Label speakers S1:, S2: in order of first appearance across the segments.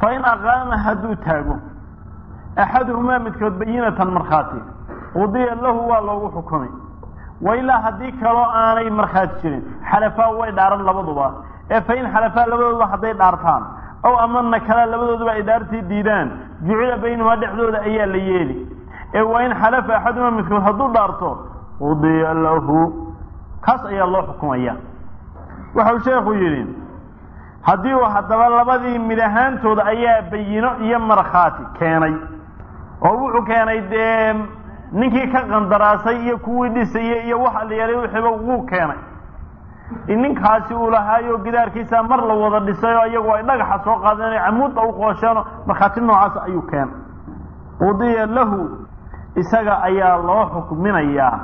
S1: fain aqaama hadduu taago axaduhumaa midkood bayinatan markhaati qudiya lahu waa loogu xukumay wailaa haddii kaloo aanay markhaati jirin xalafaa way dhaaran labaduba ee fain xalafaa labadooduba hadday dhaartaan ow ama nakala labadooduba ay dhaartii diidaan jucila baynahumaa dhexdooda ayaa la yeeli ee waa in xalafa axaduhumaa midkood hadduu dhaarto qudiya lahu kaas ayaa loo xukumaya waxau sheekhu yidhi haddii uu haddaba labadii mid ahaantooda ayaa bayino iyo markhaati keenay oo wuxuu keenay dee ninkii ka qandaraasay iyo kuwii dhisayey iyo waxa la yeelay wixiiba wuu keenay in ninkaasi uu lahaayo gidaarkiisa mar la wada dhisay oo iyagu ay dhagaxa soo qaadeen camuudda u qoosheeno markhaati noocaas ayuu keenay qudiya lahu isaga ayaa loo xukminayaa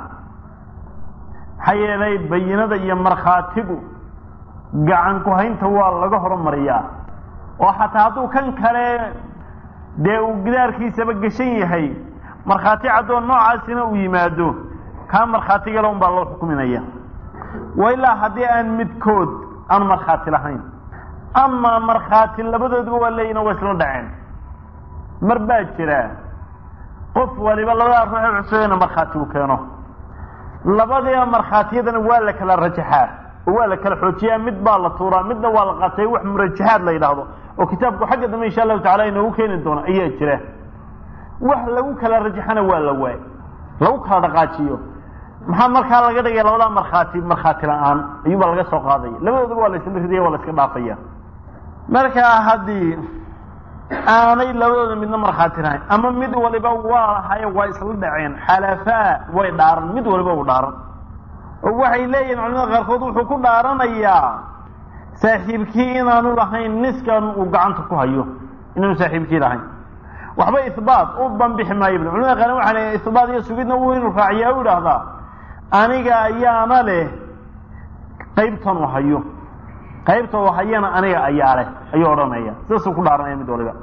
S1: maxaa yeelay bayinada iyo markhaatigu gacan ku haynta waa laga horumariyaa oo xataa hadduu kan kale dee uu gidaarkiisaba geshan yahay markhaati caddoon noocaasina uu yimaado kaa markhaatigale un baa loo xukminaya wa ilaa haddii aan midkood aan markhaati lahayn amaa markhaati labadooduba waa leeyihin waa isla dhaceen mar baa jira qof waliba labadaa ruuxee cusubeyna markhaati uu keeno labadiiba markhaatiyadana waa la kala rajaxaa oo waa la kala xoojiyaa mid baa la tuuraa midna waa la qatay wax murajaxaad la yidhaahdo oo kitaabku xagga dambe insha allahu tacala inoogu keeni doono ayaa jira wax lagu kala rajaxana waa la waay lagu kala dhaqaajiyo maxaa markaa laga dhigaya labadaa markhaati markhaati la-aan ayuubaa laga soo qaadaya labadooduba waa la isla ridaya waa la iska dhaafaya markaa haddii aanay labadooda midna markhaati lahayn ama mid waliba waa lahaye waa isla dhaceen xalafaa way dhaaran mid waliba uu dhaaran oo waxay leeyihin culamada qaarkood wuxuu ku dhaaranayaa saaxiibkii inaanu lahayn niskan uu gacanta ku hayo inaanu saaxiibkii lahayn waxba ihbaat u banbixi maayo bl culamada qaarn waxaa leeyahay ihbaat iyo sugidna wuu inuu raaciyaa u idhaahdaa aniga ayaana leh qaybtan u hayo qaybta uu hayana aniga ayaa leh ayuu odhanaya sidaasuu ku dhaaranaya mid waliba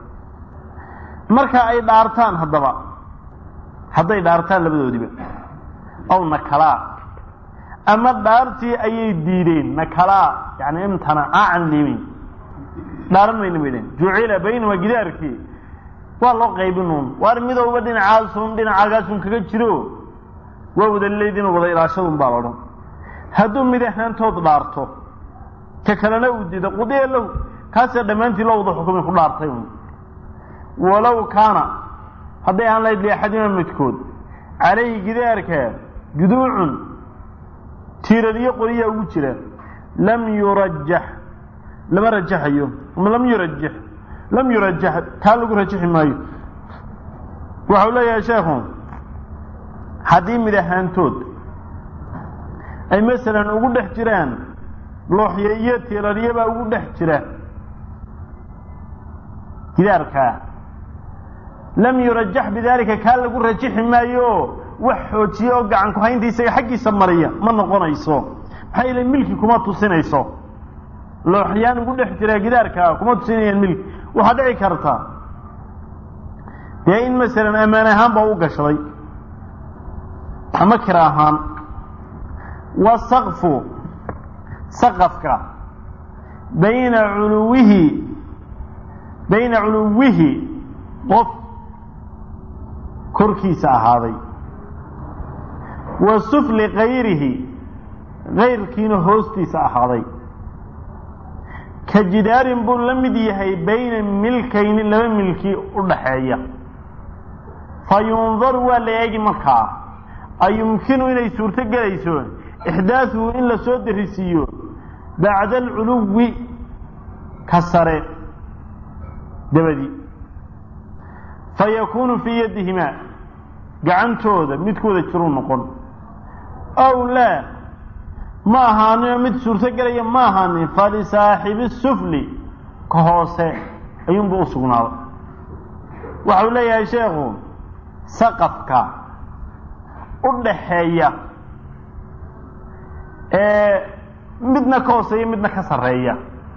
S1: marka ay dhaartaan haddaba hadday dhaartaan labadoodiba aw nakalaa ama dhaartii ayay diideen nakalaa yani imtanacaa can limin dhaaran mayna bay dheen jucila baynahuma gidaarkii waa loo qaybinuun waar midowba dhinacaasun dhinacaagaasun kaga jiro waa wada leydin wada ilaashadun baa la odhan hadduu mid ahaantood dhaarto ka kalena uu diido qudiya lahu kaasee dhammaantii loo wada xukumay ku dhaartay un walow kaana hadday ahaan lahayd liaxadima midkood calayhi gidaarka juduucun tiiradiyo qoriyaa ugu jira lam yurajax lama rajaxayo ama lam yurajax lam yurajax taa lagu rajaxi maayo waxau leeyahay sheekhu haddii mid ahaantood ay masalan ugu dhex jiraan looxye iyo tiiraryabaa ugu dhex jira gidaarkaa lam yurajax bidalika kaa lagu rajixi maayo wax xoojiye oo gacan ku haynta isaga xaggiisa mariya ma noqonayso maxaa yeele milki kuma tusinayso looxyaan ugu dhex jira gidaarkaa kuma tusinayaan milki waxaa dhici karta dee in masalan ammaan ahaan baa u gashaday ama kira ahaan wasaqfu saqafka bayna culuwihi bayna culuwihi qof korkiisa ahaaday wa sufli kayrihi kayrkiina hoostiisa ahaaday ka jidaarin buu la mid yahay bayna milkayni laba milki u dhaxeeya fa yundaru waa la eegi markaa ayumkinu inay suurto gelayso ixdaasuhu in la soo darisiiyo bacda alculuwi ka sare dabadii fa yakuunu fii yadihimaa gacantooda midkooda jiruu noqon ow laa ma ahaaninoo mid suurto gelaya ma ahaanin falisaaxibi sufli ka hoose ayuunbuu u sugnaaday waxau leeyahay sheekhu saqafka u dhaxeeya ee midna ka hooseeya midna ka sarreeya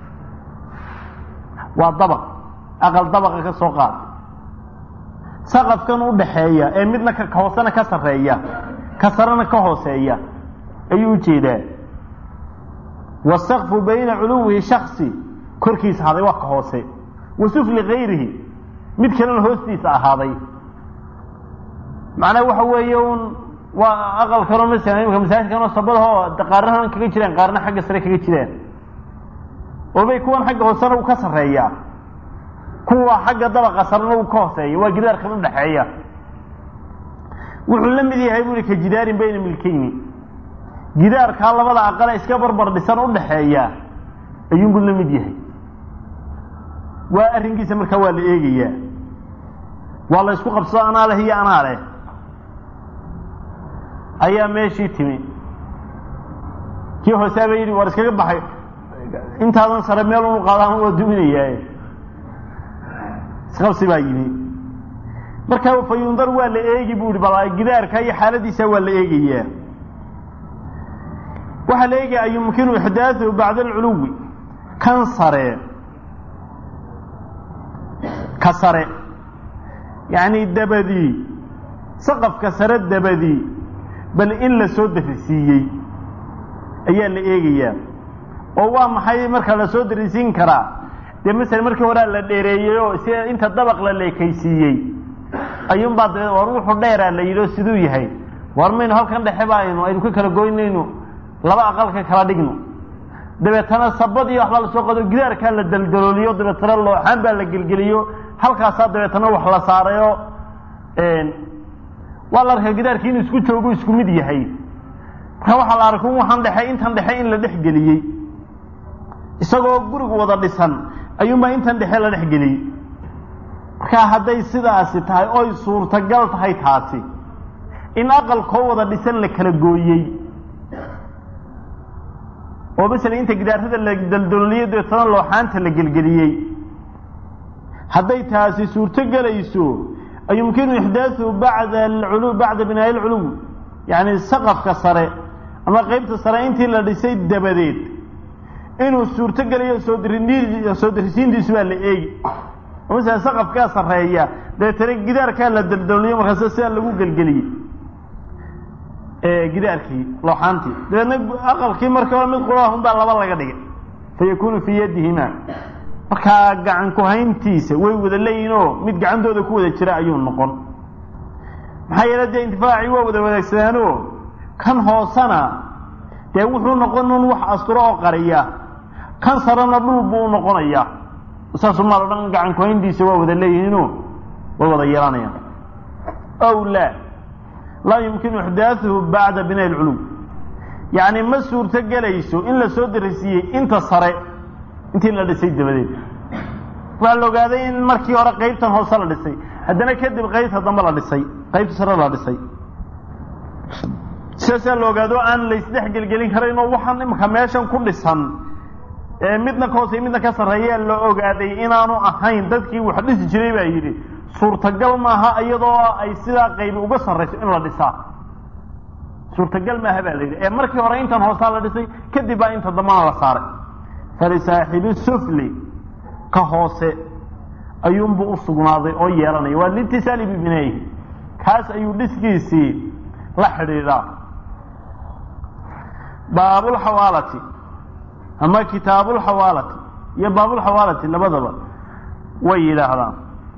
S1: waa dabaq aqal dabaqa ka soo qaad saqafkan u dhaxeeya ee midna ka hoosena ka sarreeya ka sarena ka hooseeya ayuu ujeedaa wasaqfu bayna culuwihi shaksi korkiisa haday waa ka hoose wa sufli kayrihi mid kalena hoostiisa ahaaday macnaha waxa weeye un waa aqal kaloo masalan imika masaajidkanoo sabadahoo qaarna kaga jiraan qaarna xagga sare kaga jiraan oo bay kuwan xagga hoosena uu ka sarreeyaa kuwa xagga dabaqa sarena uu ka hooseeya waa gidaarkan udhaxeeya wuxuu la mid yahay bui ka jidaarin bayna milkeyni gidaarkaa labada aqale iska barbar dhisan udhaxeeya ayuunbuu la mid yahay waa arrinkiisa markaa waa la eegayaa waa la isku qabsado anaa leh iyo anaa leh ayaa meeshii timi kii hooseaba yidhi war iskaga baxay intaadan sare meel unu qaadaan waa duminayaa isqabsi baa yimi markaa fa yundar waa la eegi bu ihi bal gidaarka iyo xaaladiisa waa la eegayaa waxaa la eegaya yumkinu ixdaathu bacda alculuwi kan sare ka sare yacni dabadii saqafka sare dabadii bal in la soo darisiiyey ayaa la eegayaa oo waa maxay marka la soo darisiin karaa dee masala markii horea la dheereeyey oo si inta dabaq la leekaysiiyey ayuunbaa dabeed war wuxuu dheeraa la yidhi oo siduu yahay war maynu halkan dhexe ba aynu aynu ka kala goynayno laba aqalka kala dhigno dabeetana sabad iyo waxbaa lasoo qado gidaarkaa la daldalooliyo dabeetana looxaan baa la gelgeliyo halkaasaa dabeetana wax la saarayo waa la arkaa gidaarkii inuu isku joogo isku mid yahay marka waxaa la arkay waxaan dhexe intan dhexe in la dhex geliyey isagoo gurigu wada dhisan ayuunbaa intan dhexe la dhex geliyey markaa hadday sidaasi tahay oy suurtagal tahay taasi in aqalkoo wada dhisan la kala gooyey oo masala inta gidaarada la daldololiyo dabeetana looxaanta la gelgeliyey hadday taasi suurto gelayso yumkinu ixdaathu bacda alculu bacda binaa'i alculuw yacni saqafka sare ama qeybta sare intii la dhisay dabadeed inuu suurto gelayo soo diri soo dirisiintiisu baa la eegi oo masala saqafkaa sarreeya dabeetana gidaarkaa la daldoliyo markaas sidaa lagu gelgeliyey gidaarkii looxaantii dabeedna aqalkii markii hore mid qurahun baa laba laga dhigay fa yakunu fii yadihima markaa gacan ku-hayntiisa way wada leeyihin oo mid gacantooda ku wada jira ayuu noqon maxaa yeele dee intifaacii waa wada wadaagsadaan kan hoosena dee wuxuu noqon un wax asturo oo qariya kan sarena dhul buu noqonayaa saasu maal o dhan gacan ku-hayntiisa waa wada leeyihiino way wada yeelanayaan ow laa laa yumkinu ixdaathuhu bacda binaa'i alculuw yacni ma suurto gelayso in la soo darisiiyey inta sare intii la dhisay dabadeed waxaa la ogaaday in markii hore qaybtan hoose la dhisay haddana kadib qaybta dambe la dhisay qaybta sare la dhisay sidaasaa la ogaado aan laysdhex gelgelin karayn oo waxaan imika meeshan ku dhisan ee midna ka hoosey midna ka sarreeyaa la ogaaday inaanu ahayn dadkii wax dhisi jiray baa yidhi suurtagal maaha iyadoo ay sidaa qaybi uga sarrayso in la dhisaa suurtagal maaha baa la yidhi ee markii hore intan hoosaa la dhisay kadib baa inta dambana la saaray falisaaxibi sufli ka hoose ayuunbuu u sugnaaday oo yeelanaya waa liitisaali bibinayhi kaas ayuu dhiskiisii la xidhiidhaa baabulxawaalati ama kitaabulxawaalati iyo baabulxawaalati labadaba way yidhaahdaan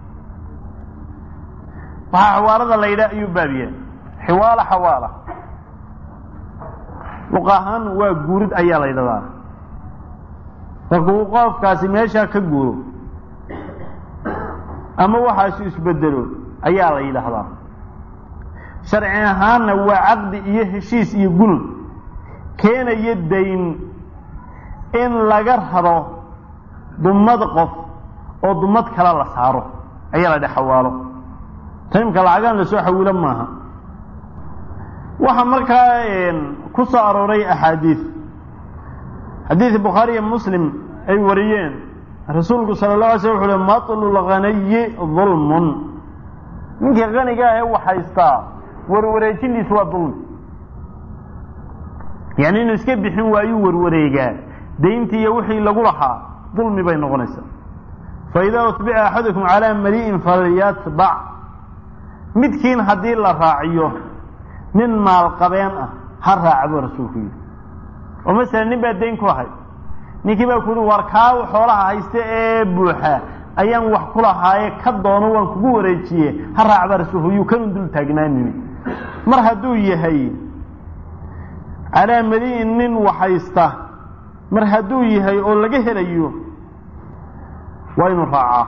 S1: waxaa xawaalada la yidhaha ayuu baabiyaa xiwaala xawaala luq ahaan waa guurid ayaa la yidhahdaa markuu qofkaasi meeshaa ka guuro ama waxaasu isbedelo ayaa la yidhaahdaa sharci ahaanna waa caqdi iyo heshiis iyo gunun keenaya dayn in laga raro dumad qof oo dumad kale la saaro ayaa la dhaha xawaalo taymka lacagaan lasoo xawilo maaha waxaa markaa ku soo arooray axaadiid xadiid bukhaari iyo muslim ay wariyeen rasuulku sala la alay slam wuxu uhi matlu lghaniyi dulmun ninkii kaniga ah ee wax haystaa warwareejindiisu waa dulmi yani inuu iska bixin waayuu warwareegaa dayntii iyo wixii lagu lahaa dulmi bay noqonaysaa faidaa utbica axadukum calaa mali'in falyatbac midkiin haddii la raaciyo nin maalqabeen ah ha raaca buu rasuulku yidhi oo masalan nin baa dayn ku lahay ninkii baa ku yihi war kaa xoolaha haysta ee buuxa ayaan wax ku lahaaye ka doono waan kugu wareejiye ha raacba rasuulku yuu kanun dul taagnaanini mar hadduu yahay calaa madiin nin waxaysta mar hadduu yahay oo laga helayo waa inuu raacaa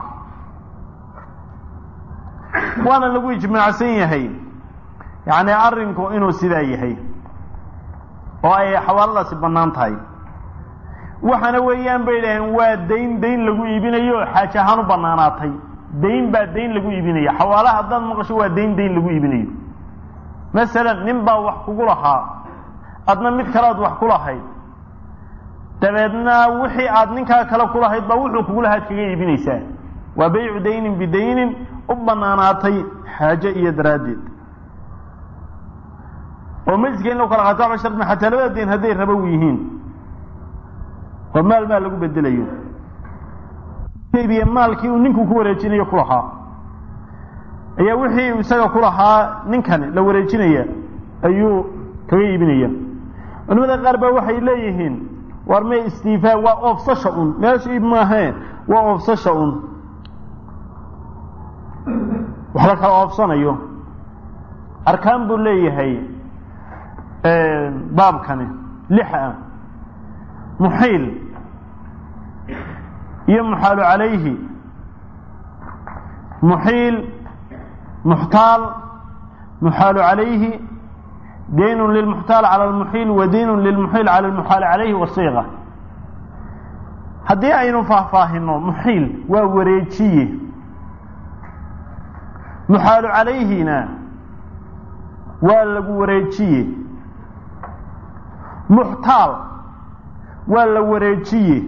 S1: waana lagu ijmaacsan yahay yacni arrinku inuu sidaa yahay oo ay xawaaladaasi bannaan tahay waxaana weeyaan bay idhaaheen waa dayn dayn lagu iibinayo xaaje ahaan u bannaanaatay dayn baa dayn lagu iibinaya xawaala haddaad maqasho waa dayn dayn lagu iibinayo masalan nin baa wax kugu lahaa adna mid kalead wax ku lahayd dabeedna wixii aad ninkaa kale ku lahayd baa wuxuu kugu lahaad kaga iibinaysaa waa baycu daynin bidaynin u bannaanaatay xaaje iyo daraaddeed oo majliska in lagu kala qaato waxba shardi xataa labada dayn hadday rabow yihiin oo maal maal lagu bedelayo iibiye maalkii uu ninku ku wareejinayo ku lahaa ayaa wixii isaga ku lahaa ninkani la wareejinaya ayuu kaga iibinaya culimada qaar baa waxay leeyihiin war me istiifaa waa oofsasha un meesha iib maahee waa oofsasha un wax la kala oofsanayo arkaan buu leeyahay baabkani lix ah muxiil iyo muxaalu calayhi muxiil muxtaal muxaalu calayhi daynun lilmuxtaal cala almuxiil wa daynun lilmuxiil cala almuxaali calayhi wasiiqa haddii aynu faahfaahino muxiil waa wareejiye muxaalu calayhina waa lagu wareejiye muxtaal waa la wareejiye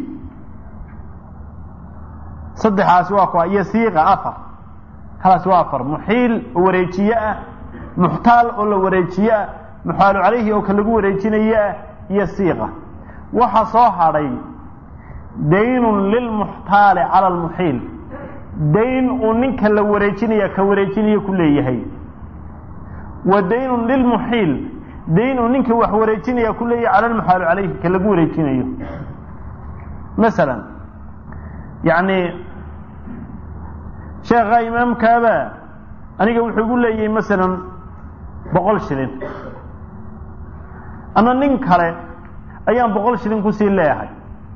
S1: saddexaasi waa kuwa iyo siiqa afar kalaasi waa afar muxiil oo wareejiye ah muxtaal oo la wareejiye ah muxaalu calayhi oo ka lagu wareejinaye ah iyo siiqa waxa soo hadhay daynun lilmuxtaali cala almuxiil dayn uu ninka la wareejinaya ka wareejinayo ku leeyahay wa daynun lilmuxiil dayn uu ninka wax wareejinaya ku leeyahay cala almuxaalu calayhi ka lagu wareejinayo masalan yacni sheekha imaamkaaba aniga wuxuu igu leeyahay masalan boqol shilin ama nin kale ayaan boqol shilin kusii leeyahay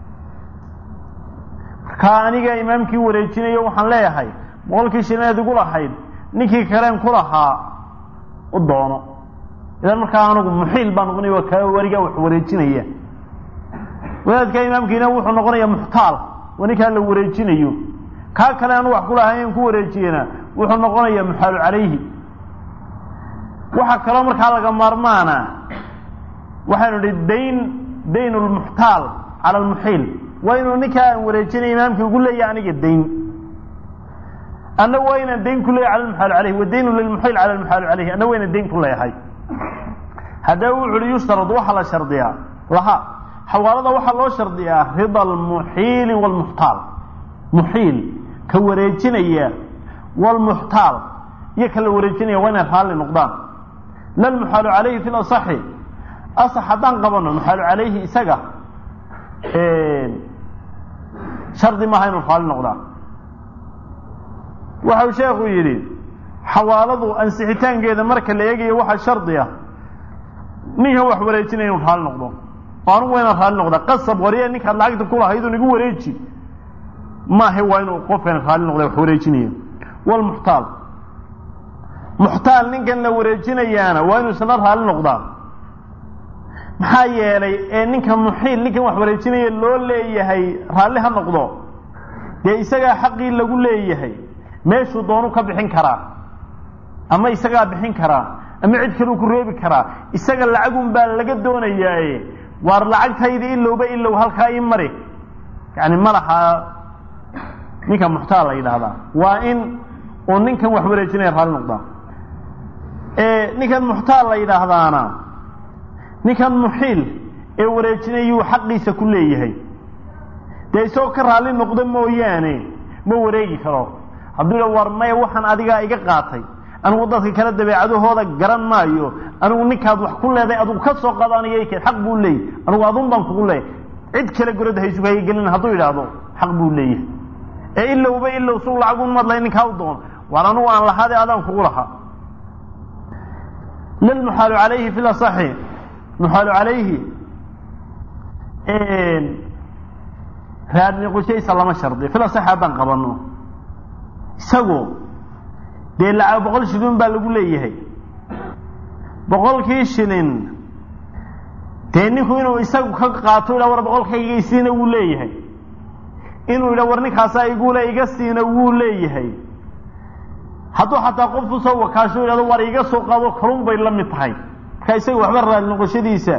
S1: markaa aniga imaamkii wareejinayo waxaan leeyahay boqolkii shilineed igu lahayd ninkii kaleen ku lahaa u doono idan markaa anigu muxiil baa noqonaya waa kaa warigaa wax wareejinaya wadaadka imaamkiina wuxuu noqonaya muxtaal waa ninkaa la wareejinayo kaa kale anu wax kulahay in ku wareejiyena wuxuu noqonaya muxaalu calayhi waxa kaloo markaa laga maarmaana waxaynu idhi dayn dayn lmuxtaal cala almuxiil waa inuu ninkaa aan wareejinay imaamkii ugu leeyahay aniga dayn anna waa inaan dayn ku leeyahay cala almuxaalu calayhi wa daynu lilmuxiil cala almuxaalu calayhi anna waa inaan dayn ku leeyahay haddaba wuxu uhi yustarad waxaa la shardiyaa laha xawaalada waxaa loo shardiyaa rida almuxiili waalmuxtaal muxiil ka wareejinaya waalmuxtaal iyo ka la wareejinaya waa inay raalli noqdaan la lmuxaalu calayhi fi lasaxi asax haddaan qabano muxaalu calayhi isaga shardi maaha inuu raalli noqdaa waxau sheekhu yidhi xawaaladu ansixitaankeeda marka la eegayo waxaa shardi ah ninkan wax wareejinaya inuu raalli noqdo oo anugu waa inaan raalli noqdaa qasab wariya ninkaad lacagta ku lahayd un igu wareeji maahe waa inuu qofkan raalli noqda wax wareejinaya walmuxtaal muxtaal ninkan la wareejinayaana waa inuu isna raalli noqdaa maxaa yeelay ee ninka muxiil ninkan wax wareejinaya loo leeyahay raalli ha noqdo dee isagaa xaqii lagu leeyahay meeshuu doonu ka bixin karaa ama isagaa bixin karaa ama cid kaleu ku reebi karaa isaga lacagun baa laga doonayaaye waar lacagtayda ilowba ilow halkaa ii mari yani ma laha ninka muxtaal la yidhaahdaa waa in uu ninkan wax wareejinaya raalli noqdaa ninkan muxtaal la yidhaahdaana ninkan muxiil ee wareejinayuu xaqiisa ku leeyahay dee isagoo ka raalli noqda mooyaane ma wareegi karo hadduu yidha war maya waxaan adigaa iga qaatay anigu dadka kale dabeecadahooda garan maayo anigu ninkaad wax ku leedahay adugu ka soo qaado aniga ikeen xaq buu leeyahy anigu adun baan kugu leeyahy cid kale gorada haysugu hayagelin hadduu yidhaahdo xaq buu leeyahay ee ilowba ilow suu lacagun madlay ninkaa u doono waar anugu aan lahaade adaan kugu lahaa lilmuxaalu calayhi fi lasaxi muxaalu calayhi raadniqushaysa lama shardi fil asaxi haddaan qabano isagoo dee lacag boqol shilin baa lagu leeyahay boqolkii shilin dee ninku inuu isagu ka qaato ila war boqolkayga isiina wuu leeyahay inuu yidha war ninkaasaa igule iga siina wuu leeyahay hadduu xataa qof usoo wakaasho yidhahdo war iga soo qaado kalun bay la mid tahay marka isaga waxba raali noqoshadiisa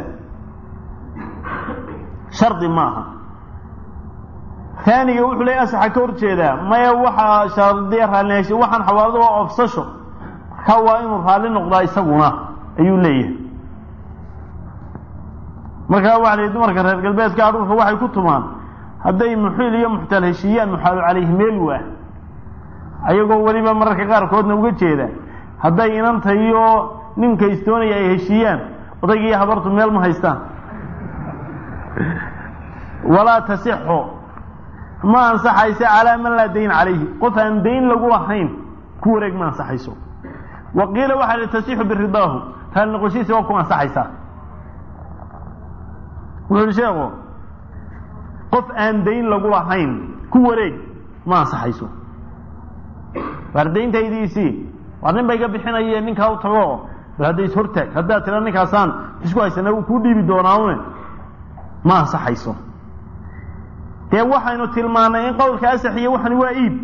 S1: shardi maaha taaniga wuxuu leeyahy asaxa ka horjeedaa maya waxaa shardiya raallinaansho waxaan xawaalada waa oofsasho marka waa inuu raalli noqdaa isaguna ayuu leeyahay markaa waxa la dumarka reer galbeedka adhuurka waxay ku tumaan hadday muxiil iyo muxtaal heshiiyaan muxaalu calayhi meel waa ayagoo weliba mararka qaarkoodna uga jeeda hadday inanta iyo ninka istoonaya ay heshiiyaan odayga iyo habartu meel ma haystaan walaa tasixu ma ansaxaysa calaa man laa dayn calayhi qof aan dayn lagu lahayn ku wareeg ma ansaxayso wa qiila waxaa li tasixu biridaahu raali noqoshiisa waa ku ansaxaysaa wuxu uhi sheekhu qof aan dayn lagu lahayn ku wareeg ma ansaxayso waar dayntaydiisii waar nin ba iga bixinaya ninkaa u tago bal hadda is hortaag haddaad tira ninkaasaan isku haysana uu kuu dhiibi doonaane ma ansaxayso dee waxaynu tilmaanay in qowlka asaxiya waxani waa iib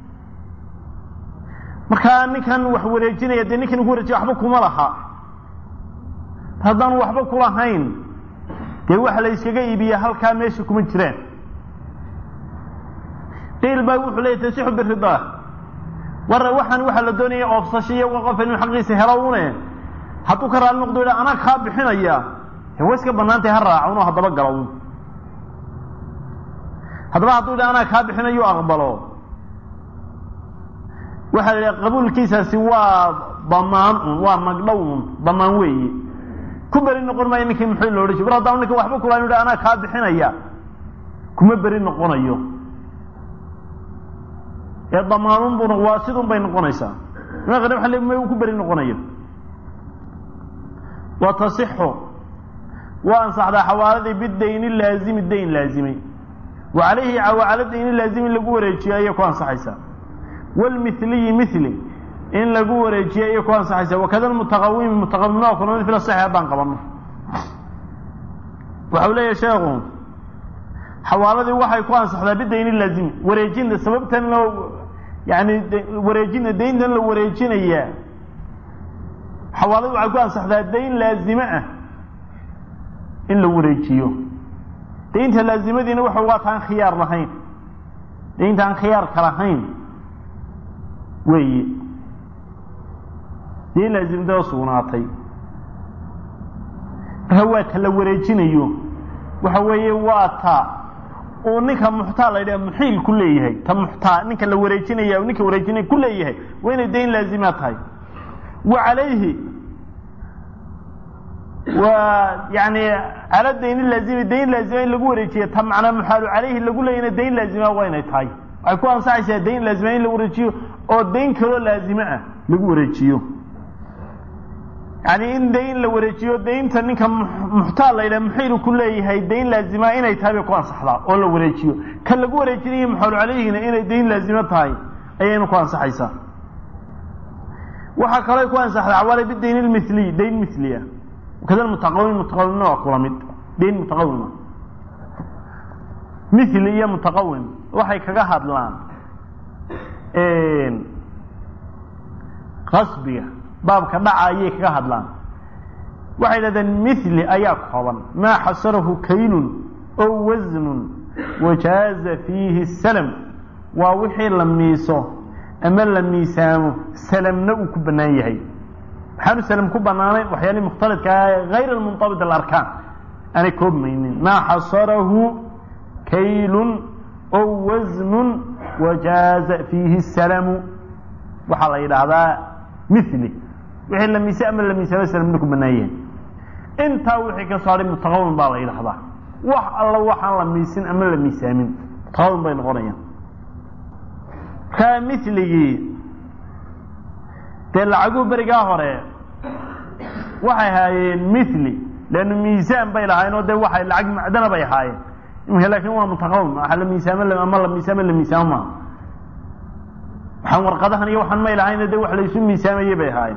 S1: markaa ninkan wax wareejinaya dee ninkan ku wareejiya waxba kuma laha haddaanu waxba kulahayn dee waxa la yskaga iibiya halkaa meesha kuma jiraan qiil baa wuxuu leeyahy tasixu biridaa war waxaan waxaa la doonaya oofsasho iyo qof inuu xaqiisa helo une hadduu ka raali noqdo yidha anaa kaa bixinaya dee way iska banaantay ha raaca unoo haddaba galo un haddaba hadduu yidha anaa kaa bixinayo aqbalo waxaa la yidhaha qabuulkiisaasi waa damaan un waa magdhow un damaan weeye ku beri noqon maayo ninkii muxuu lo odhan jir war haddaan ninka waxba kula yidha anaa kaa bixinaya kuma beri noqonayo ee damaanun buna waa sidun bay noqonaysaa ima qane waa le ma ku beri noqonayo wa tasixu waa ansaxdaa xawaaladii bidayni laazimi dayn laazimay wa calayhi cala dayni laazimi in lagu wareejiyo ayay ku ansaxaysaa wlmiliyi mili in lagu wareejiyo ayay ku ansaxaysaa wakada mutaqawimi mutaqawimna waa kuna mil saxi haddaan qabano waxau leeyahay sheekhu xawaaladii waxay ku ansaxdaa bidayni laazimi wareejin sababtan loo yani wareejin dayntan la wareejinayaa xawaaladi waxay ku ansaxdaa dayn laazime ah in la wareejiyo daynta laazimadiina waxa waa taan khiyaar lahayn daynta aan khiyaarka lahayn weeye dayn laazimdao sugnaatay marka waa ta la wareejinayo waxa weeye waa ta uu ninka muxtaa la yidhaha muxiil ku leeyahay ta muxtaa ninka la wareejinaya ninka wareejinaya ku leeyahay waa inay dayn laazima tahay wa calayhi waa yani cala dayni laazimi dayn laazima in lagu wareejiya ta macnaa muxaalu calayhi lagu leeyana dayn laazima waa inay tahay waxay ku ansaxaysaa dayn laazima in la wareejiyo oo dayn kaloo laazime ah lagu wareejiyo yani in dayn la wareejiyo daynta ninka muxtaal la yidhaha muxiilu ku leeyahay dayn laazima inay tahay bay ku ansaxdaa oo la wareejiyo ka lagu wareejinayo muxaalu calayhina inay dayn laazimo tahay ayayna ku ansaxaysaa waxaa kaloo ku ansaxdaa xawaale bidayn lmiliy dayn miliya kada mutaqawim mutaqawimna waa kula mid dayn mutaqawima mili iyo mutaqawim waxay kaga hadlaan qasbiga baabka dhaca ayay kaga hadlaan waxay dhahdeen mili ayaa kooban maa xasarahu kaylun ow wasnun wajaaza fiihi salam waa wixii la miiso ama la miisaamo salamna uu ku bannaan yahay maxaanu salam ku bannaanayn waxyaalihii mukhtalidka ah hayr almuntabit alarkaan aanay koobmaynin maa xasarahu kaylun ow wasnun wajaaza fiihi salamu waxaa la yidhaahdaa mili wixii la miise ama la miisaamo salamna ku bannaan yahay intaa wixii ka soo hadhay mutaqawim baa la yidhahdaa wax alla waxaan la miisin ama la miisaamin mutaqawim bay noqonayaan markaa miligii dee lacaguhu berigaa hore waxay haayeen mili leannu miisaan bay lahaayeen oo dee waxay lacag macdana bay ahaayeen imika laakin waa mutaqawim waxa la miisaamo ama la miisaamo la miisaamo maa waxaan warqadahan iyo waxaan may lahayn de wax laysu miisaamayey bay ahaayeen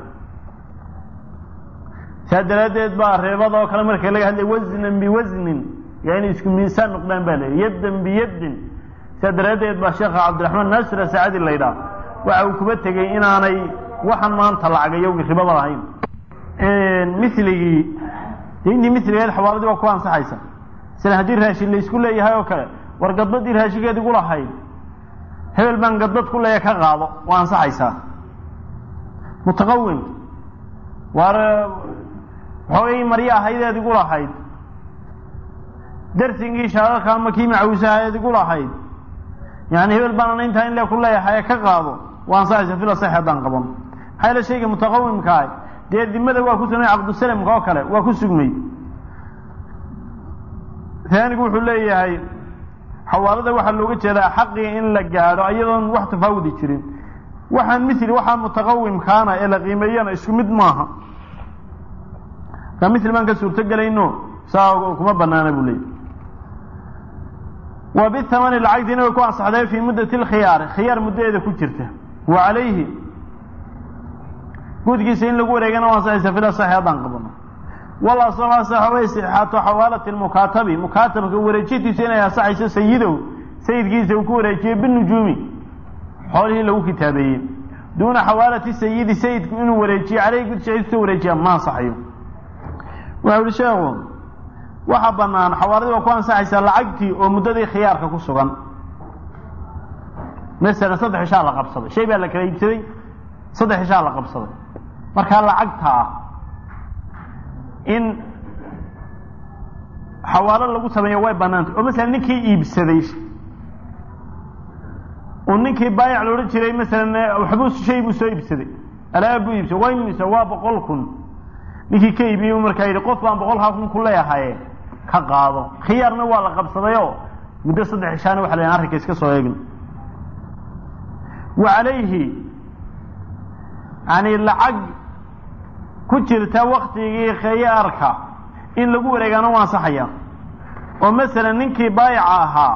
S1: saa daraaddeed baa reebada oo kale marka laga hadlay wasnan biwasnin yaa inay isku miisaan noqdaan ba leey yaddan biyaddin saa daraaddeed baa sheekha cabdiraxmaan naasir asaacadi la ydhaah waxa uu kuba tegey inaanay waxaan maanta lacagayowgi ribaba lahayn miligii dayntii miligeed xawaaladii waa ku ansaxaysa sila haddii raashin laysku leeyahay oo kale war gadbadii raashinkeed igu lahayd hebel baan gadbad ku leeya ka qaado waa ansaxaysaa mutaqawim waar xoogay maryo ahaydeed igu lahayd darsigii shaararka ama kii macawisahaeed igu lahayd yani hebel baan ana intaa in le ku leeyahay ka qaado waa ansaxaysa fila sax haddaan qaban maxaa yaele shayga mutaqawimkaah dee dimada waa ku sugmay cabdusalamka oo kale waa ku sugmay taanigu wuxuu leeyahay xawaalada waxaa looga jeedaa xaqii in la gaadho iyadoon wax tafaawudi jirin waxaan mili waxaa mutaqawimkaana ee la qiimeeyana isku mid maaha markaa mil baan ka suurto gelayno saa kuma banaana buu leeyahy wa bithamani lacagtiina way ku ansaxday fii muddati lkhiyaari khiyaar muddadeeda ku jirta wa calayhi guudkiisa in lagu wareegana waa ansaxaysa fila saxi haddaan qabano wala saxa way sixaato xawaalati lmukaatabi mukaatabka wareejintiisa inay ansaxayso sayidow sayidkiisa uu ku wareejiyo binujuumi xoolihii lagu kitaabeeyey duuna xawaalati sayidi sayidku inuu wareejiyo caleyhi gudshaciis kusoo wareejiya ma ansaxayo waxa uhi sheekhu waxaa banaan xawaaladii waa ku ansaxaysaa lacagtii oo muddadii khiyaarka ku sugan masalan saddex ishaa la qabsaday shay baa la kala iibsaday saddex ishaa la qabsaday markaa lacagtaa in xawaalo lagu sameeyo way banaantay oo masalan ninkii iibsaday uu ninkii baayac loodhan jiray masalan waxbuu shay buu soo iibsaday alaab buu iibsaday waa imisa waa boqol kun ninkii ka iibiyey markaa yidhi qof baan boqolkaa kun ku leeyahaye ka qaado khiyaarna waa la qabsadayoo muddo saddex ishaana waxa la arrinka iska soo eegin wa calayhi yani lacag ku jirta waktigii khiyaarka in lagu wareegaana waa ansaxaya oo masalan ninkii baayaca ahaa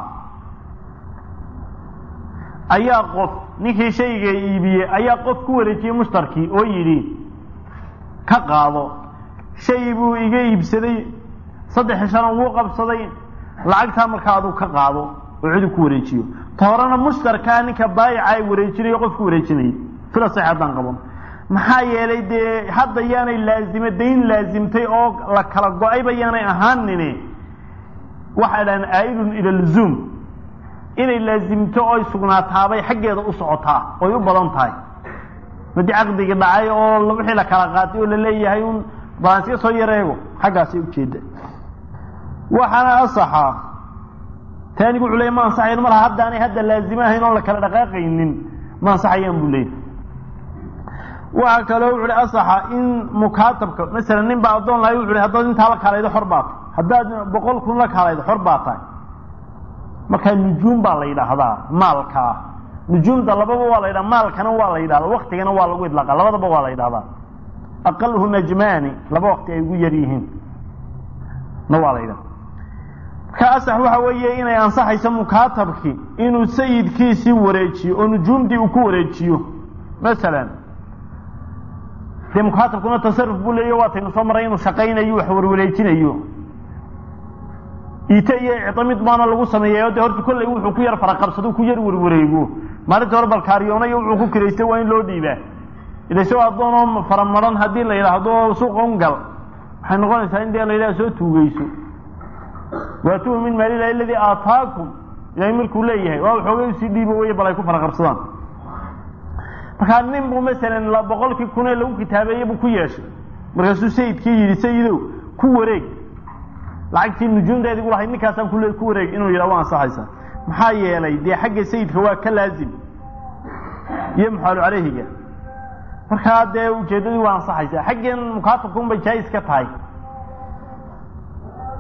S1: ayaa qof ninkii shayga iibiyey ayaa qof ku wareejiyey mushtarkii oo yidhi ka qaado shay buu iga iibsaday saddex ishana wuu qabsaday lacagtaa markaa aduu ka qaado oo cidu ku wareejiyo ta horena mushtarkaa ninka baayaca ay wareejinayo qof ku wareejinayay fila sax haddaan qaban maxaa yeelay dee hadda yaanay laazime dayn laazimtay oo la kala go-ayba yaanay ahaanine waxay dhahaan aaidun ila luzuum inay laazimto oy sugnaataabay xaggeeda u socotaa oy u badan tahay madi caqdigii dhacay oo wixii la kala qaatay oo la leeyahay un balansiga soo yareego xaggaasay ujeeda waxaana asaxa taanigu wuxuu leey ma ansaxayan malaha haddaanay hadda laazime ahayn oon la kala dhaqaaqaynin ma ansaxayaan buu leeyay waxaa kaloo wuxu uhi asaxa in mukaatabka masalan nin baa addoon lahay wuxu uhi haddaad intaa la kaalaydo xor baa tahay haddaad boqol kun la kaalaydo xor baa tahay markaa nujuum baa la yidhaahdaa maalkaa nujuumta lababa waa la yidhaha maalkana waa la yidhahdaa waktigana waa lagu idlaaqa labadaba waa la yidhahdaa aqaluhu najmaani laba wakti ay ugu yar yihiin na waa la yidhaha marka asax waxa weeye inay ansaxayso mukaatabkii inuu sayidkiisii wareejiyo oo nujuumtii uu ku wareejiyo masalan dee mukaatabkuna tasaruf buu leeya waataynu soo maray inuu shaqaynayo wax warwareejinayo ite iyo icdo mid baana lagu sameeyayo dee horta kolley wuxuu ku yar faraqabsado ku yar warwareego maalinta hore balkaariyoonayo wuxuu ku kiraystay waa in loo dhiibaa ila isagoo addoonoo faramaran haddii la yidhaahdo suuqa un gal waxay noqonaysaa in dee la yidhaha soo tuugeyso waatuhu min maalilahi aladii aataakum ilahay markuu leeyahay waa waxoogay usii dhiibo wey bal ay ku faraqabsadaan markaa nin buu masalan boqolkii kunee lagu kitaabeeye buu ku yeeshay markaasuu sayidkii yidhi sayidow ku wareeg lacagtii nujuumteedi gu lahayd ninkaasaan kule ku wareeg inuu yidhaha waa ansaxaysa maxaa yeelay dee xagga sayidka waa ka laazim iyo muxaalu caleyhiga markaa dee ujeeddadii waa ansaxaysa xaggan mukaatabka un bay jaais ka tahay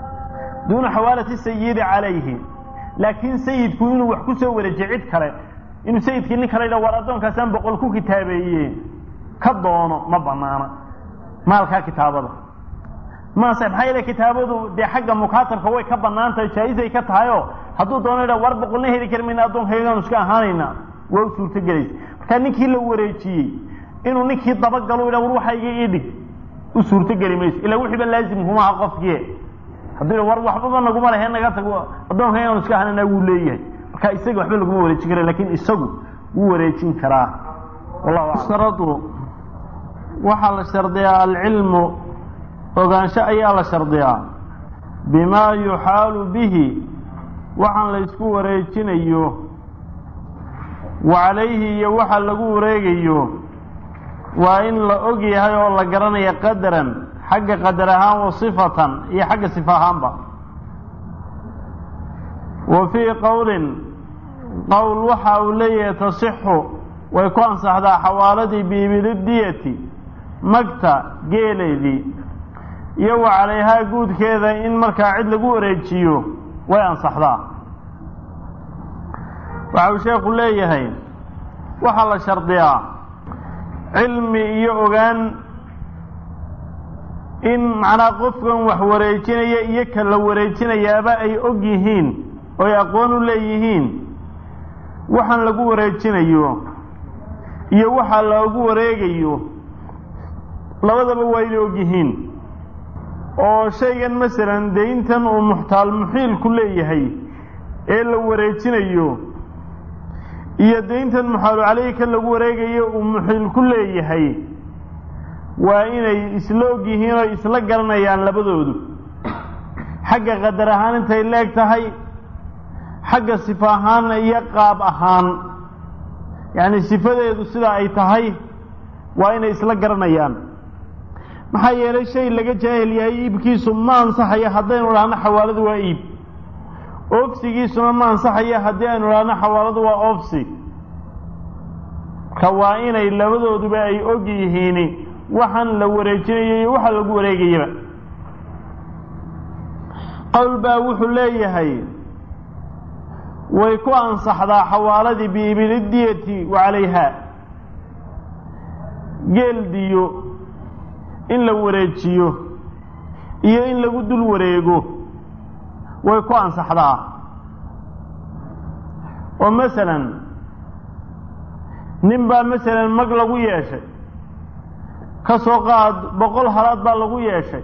S1: duuna xawaalati sayidi calayhi laakiin sayidku inuu wax ku soo wareejiyo cid kale inuu sayidkii nin kale yidha war addoonkaasaan boqol ku kitaabeeye ka doono ma banaana maalkaa kitaabada maase maxaa yeele kitaabadu dee xagga mukaatabka way ka banaan tahay jaa-isay ka tahay oo hadduu doono yidha war boqolna heli kari mayna addoonkaygaanu iska ahaanayna waa u suurto gelaysa markaa ninkii la wareejiyey inuu ninkii dabagalo yidha war waxayga ii dhig u suurto geli mayso ilaa wixiiba laazim kumaha qofkii hadduu war waxbaba naguma lehe naga tago addoonkaygaanu iska ahaanayna wuu leeyahay marka isaga waxba laguma wareejin kara lakin isagu wuu wareejin karaa wallahu waxaa la shardiyaa alcilmu ogaansho ayaa la shardiyaa bimaa yuxaalu bihi waxaan la ysku wareejinayo wa calayhi iyo waxa lagu wareegayo waa in la og yahay oo la garanaya qadaran xagga qadar ahaan wa sifatan iyo xagga sifa ahaanba wa fii qowlin qowl waxa uu leeyahay tasixu way ku ansaxdaa xawaaladii biibilidiyati magta geeleedii iyo wa calayhaa guudkeeda in markaa cid lagu wareejiyo way ansaxdaa waxa uu sheekhu leeyahay waxaa la shardiyaa cilmi iyo ogaan in macnaa qofkan wax wareejinaya iyo ka la wareejinayaaba ay og yihiin oo ay aqoon u leeyihiin waxaan lagu wareejinayo iyo waxa loogu wareegayo labadaba waa inay og yihiin oo shaygan masalan dayntan uu muxtaal muxiilku leeyahay ee la wareejinayo iyo dayntan muxaalu caleyhi ka lagu wareegayo uu muxiilku leeyahay waa inay isla og yihiin oo isla garanayaan labadoodu xagga qadar ahaan intay leeg tahay xagga sifa ahaan iyo qaab ahaan yacni sifadeedu sida ay tahay waa inay isla garanayaan maxaa yeelay shay laga jaahil yahay iibkiisu ma ansaxayo haddaynu idhaahno xawaaladu waa iib oofsigiisuna ma ansaxayo haddii aynu idhaahno xawaaladu waa oofsi ka waa inay labadooduba ay og yihiin waxaan la wareejinayo iyo waxa lagu wareegayaba qowl baa wuxuu leeyahay way ku ansaxdaa xawaaladii biibilidiyati wa calayha geel diyo in la wareejiyo iyo in lagu dul wareego way ku ansaxdaa oo masalan nin baa masalan mag lagu yeeshay ka soo qaad boqol halaad baa lagu yeeshay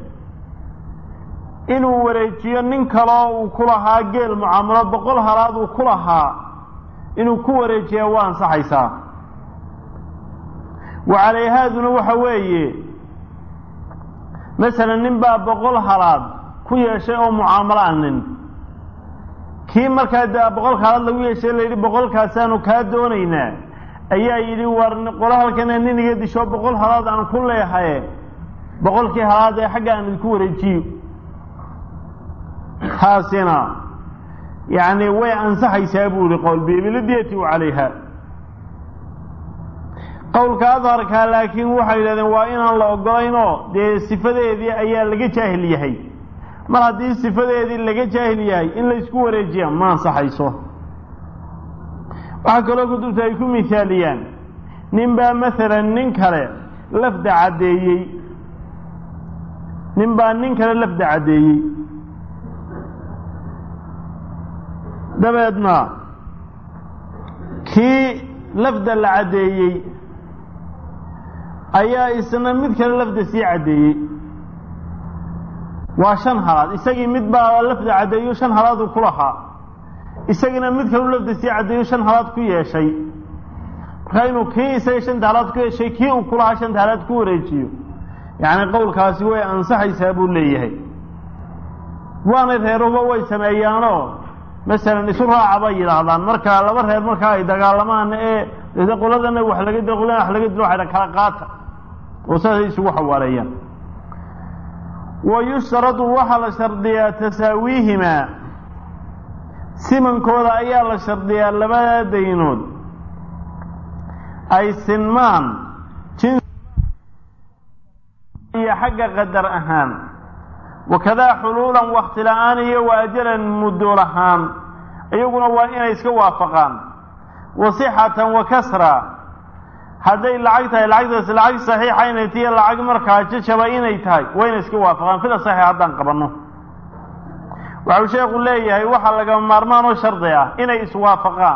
S1: inuu wareejiyo nin kaloo uu ku lahaa geel mucaamalo boqol halaad uu ku lahaa inuu ku wareejiyaa waa ansaxaysaa wa calayhaaduna waxa weeye masalan nin baa boqol halaad ku yeeshay oo mucaamalo a nin kii markaa de boqolka halaad lagu yeeshay layidhi boqolkaasaanu kaa doonaynaa ayaa yidhi war qolo halkana nin iga disho boqol halaad aan ku leehaye boqolkii halaad ee xagga aan idinku wareejiyo taasina yacni way ansaxaysaa buu yihi qowl biibilidiyati wa calayha qowlka adharkaa laakiin waxay yidhahdeen waa inaan la ogolaynoo dee sifadeedii ayaa laga jaahil yahay mar haddii sifadeedii laga jaahil yahay in laysku wareejiya ma ansaxayso waxaa kaloo kutubta ay ku mihaaliyaan nin baa masalan nin kale lafda caddeeyey nin baa nin kale lafda caddeeyey dabeedna kii lafda la caddeeyey ayaa isna mid kale lafda sii caddeeyey waa shan halaad isagii mid baa lafda caddeeyo shan halaadu ku lahaa isagina mid kalu lafda sii caddeeyo shan halaad ku yeeshay markaa inuu kii isaga shanta halaad ku yeeshay kii uu ku lahaa shanta halaad ku wareejiyo yacni qowlkaasi way ansaxaysaa buu leeyahay waanay reeruba way sameeyaanoo masalan isu raaca bay yidhaahdaan marka laba reer markaa ay dagaalamaan ee de qoladana wax laga dilo qoladana wax laga dilo waxay kala qaata oo saasay isugu xawaaleeyaan wa yushtaradu waxaa la shardiyaa tasaawiihimaa simankooda ayaa la shardiyaa labada daynood ay sinmaan jins iyo xagga qadar ahaan wakadaa xuluulan wakti la-aan iyo wa ajalan muddo lahaan iyaguna waa inay iska waafaqaan wasixatan wa kasra hadday lacag tahay lacagtaas lacag saxiixa inay tiyo lacag markaa jajaba inay tahay wayna iska waafaqaan fila saxiix haddaan qabanno waxau sheekhu leeyahay waxaa lagama maarmaan oo shardi ah inay iswaafaqaan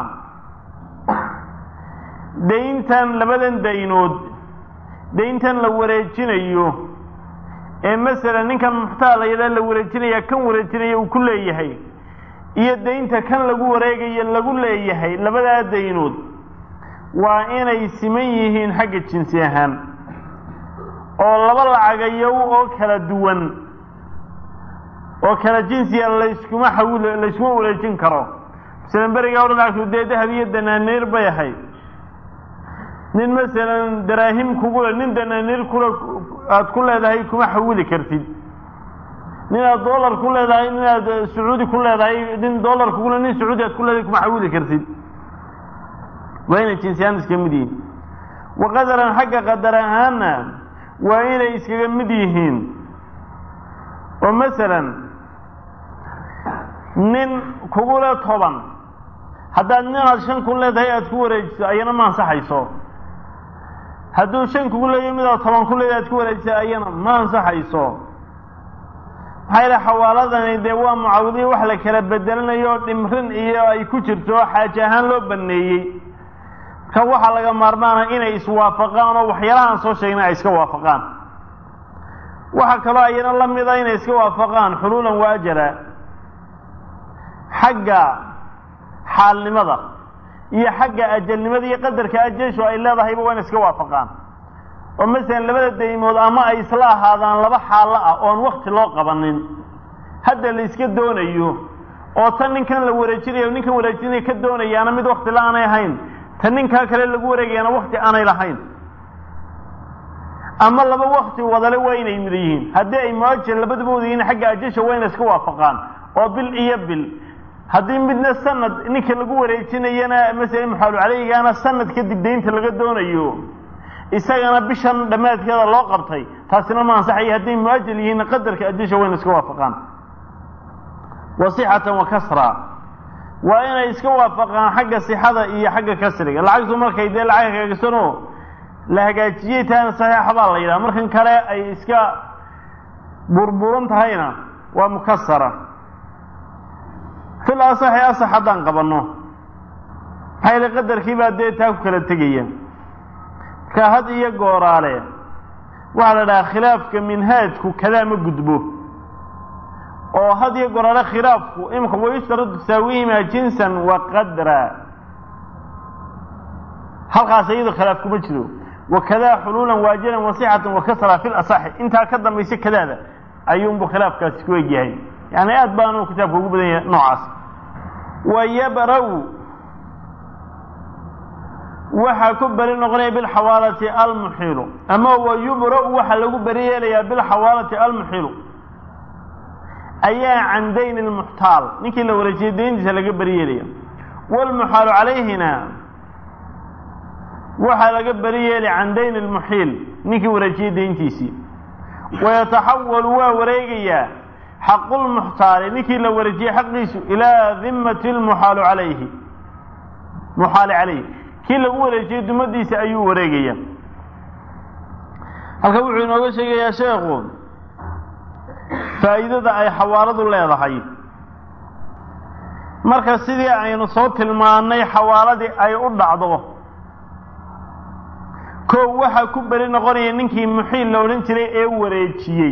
S1: dayntan labadan daynood dayntan la wareejinayo ee masalan ninkan muxtaal layadhaa la wareejinaya kan wareejinaya uu ku leeyahay iyo daynta kan lagu wareegayo lagu leeyahay labadaa daynood waa inay siman yihiin xagga jinsi ahaan oo laba lacagayow oo kala duwan oo kala jinsiya layskuma xawil layskuma wareejin karo masalan berigaa o dhan lacagtu dee dahab iyo danaaniir bay ahayd nin masalan daraahim kugule nin danaaniir kule aada ku leedahay kuma xawili kartid nin aad dollar ku leedahay nin aad sacuudi ku leedahay nin dollar kugule nin sacuudi aad ku leedahay kuma xawili kartid waa inay jinsiyaan iskaga mid yihiin wa qadaran xagga qadar ahaanna waa inay iskaga mid yihiin oo masalan nin kugule toban haddaad nin aad shan ku leedahay aada ku wareejiso ayana ma ansaxayso hadduu shan kugu leeyahy mid aad toban ku leedahay aad ku wareejiso ayana ma ansaxayso maxaa yaele xawaaladani dee waa mucaawadiyo wax la kala bedelanayo oo dhimrin iyo ay ku jirto xaaje ahaan loo baneeyey ka waxaa laga maarmaana inay iswaafaqaan oo waxyaalahaan soo sheegna ay iska waafaqaan waxaa kaloo ayana la mida inay iska waafaqaan xuluulan wa ajala xagga xaalnimada iyo xagga ajalnimada iyo qadarka ajeshu ay leedahayba waa inay iska waafaqaan oo masalan labada daymood ama ay isla ahaadaan laba xaalo ah oon wakti loo qabanin hadda la iska doonayo oo tan ninkan la wareejinayo ninkan wareejinaya ka doonayaana mid wakti la aanay ahayn tan ninkaa kale lagu wareegayaana wakti aanay lahayn ama laba wakti wadale waa inay mid yihiin haddii ay muajal labaduba wada yihiin xagga ajasha waa inay iska waafaqaan oo bil iyo bil haddii midna sanad ninka lagu wareejinayana masala muxaalu caleygaana sanad kadib daynta laga doonayo isagana bishan dhammaadkeeda loo qabtay taasina ma ansaxaya hadday muajal yihiin qadarka ajasha waa inay iska waafaqaan wasixatan wa kasra waa inay iska waafaqaan xagga sixada iyo xagga kasriga lacagtu markay dee lacag hagaagsanoo la hagaajiyey tahayna saxiixa baa la yidhaha markan kale ay iska burburan tahayna waa mukasara fil asaxi asax haddaan qabanno maxaa yaele qadarkii baa dee taa ku kala tegaya marka had iyo gooraale waxaa la dhahaa khilaafka minhaajku kadaa ma gudbo oo had iyo gooraale khilaafku imika wayushtaradu tasaawihima jinsan wa qadra halkaas iyado khilaaf kuma jiro wakadaa xuluulan waajilan wasixatan wakasra fi lasaxi intaa ka dambaysa kadaada ayuunbu khilaafkaasi ku egyahay yani aad baanu kitaabka ugu badan yahay noocaas wayabra-u waxaa ku beri noqonaya bilxawaalati almuxilu ama wayubra-u waxaa lagu beri yeelayaa bilxawaalati almuxilu ayaa can dayn lmuxtaal ninkii la wareejiyey dayntiisa laga beri yeelaya wlmuxaalu calayhina waxaa laga beri yeeli can dayn lmuxiil ninkii wareejiyey dayntiisii wayataxawalu waa wareegayaa xaqulmuxtaali ninkii la wareejiyey xaqiisu ilaa dimati lmuxaalu calayhi muxaali calayhi kii lagu wareejiyey dumadiisa ayuu wareegaya halka wuxuu inooga sheegayaa sheekhu faa'iidada ay xawaaladu leedahay marka sidii aynu soo tilmaannay xawaaladii ay u dhacdo kow waxaa ku beri noqonaya ninkii muxiil la odhan jiray ee wareejiyey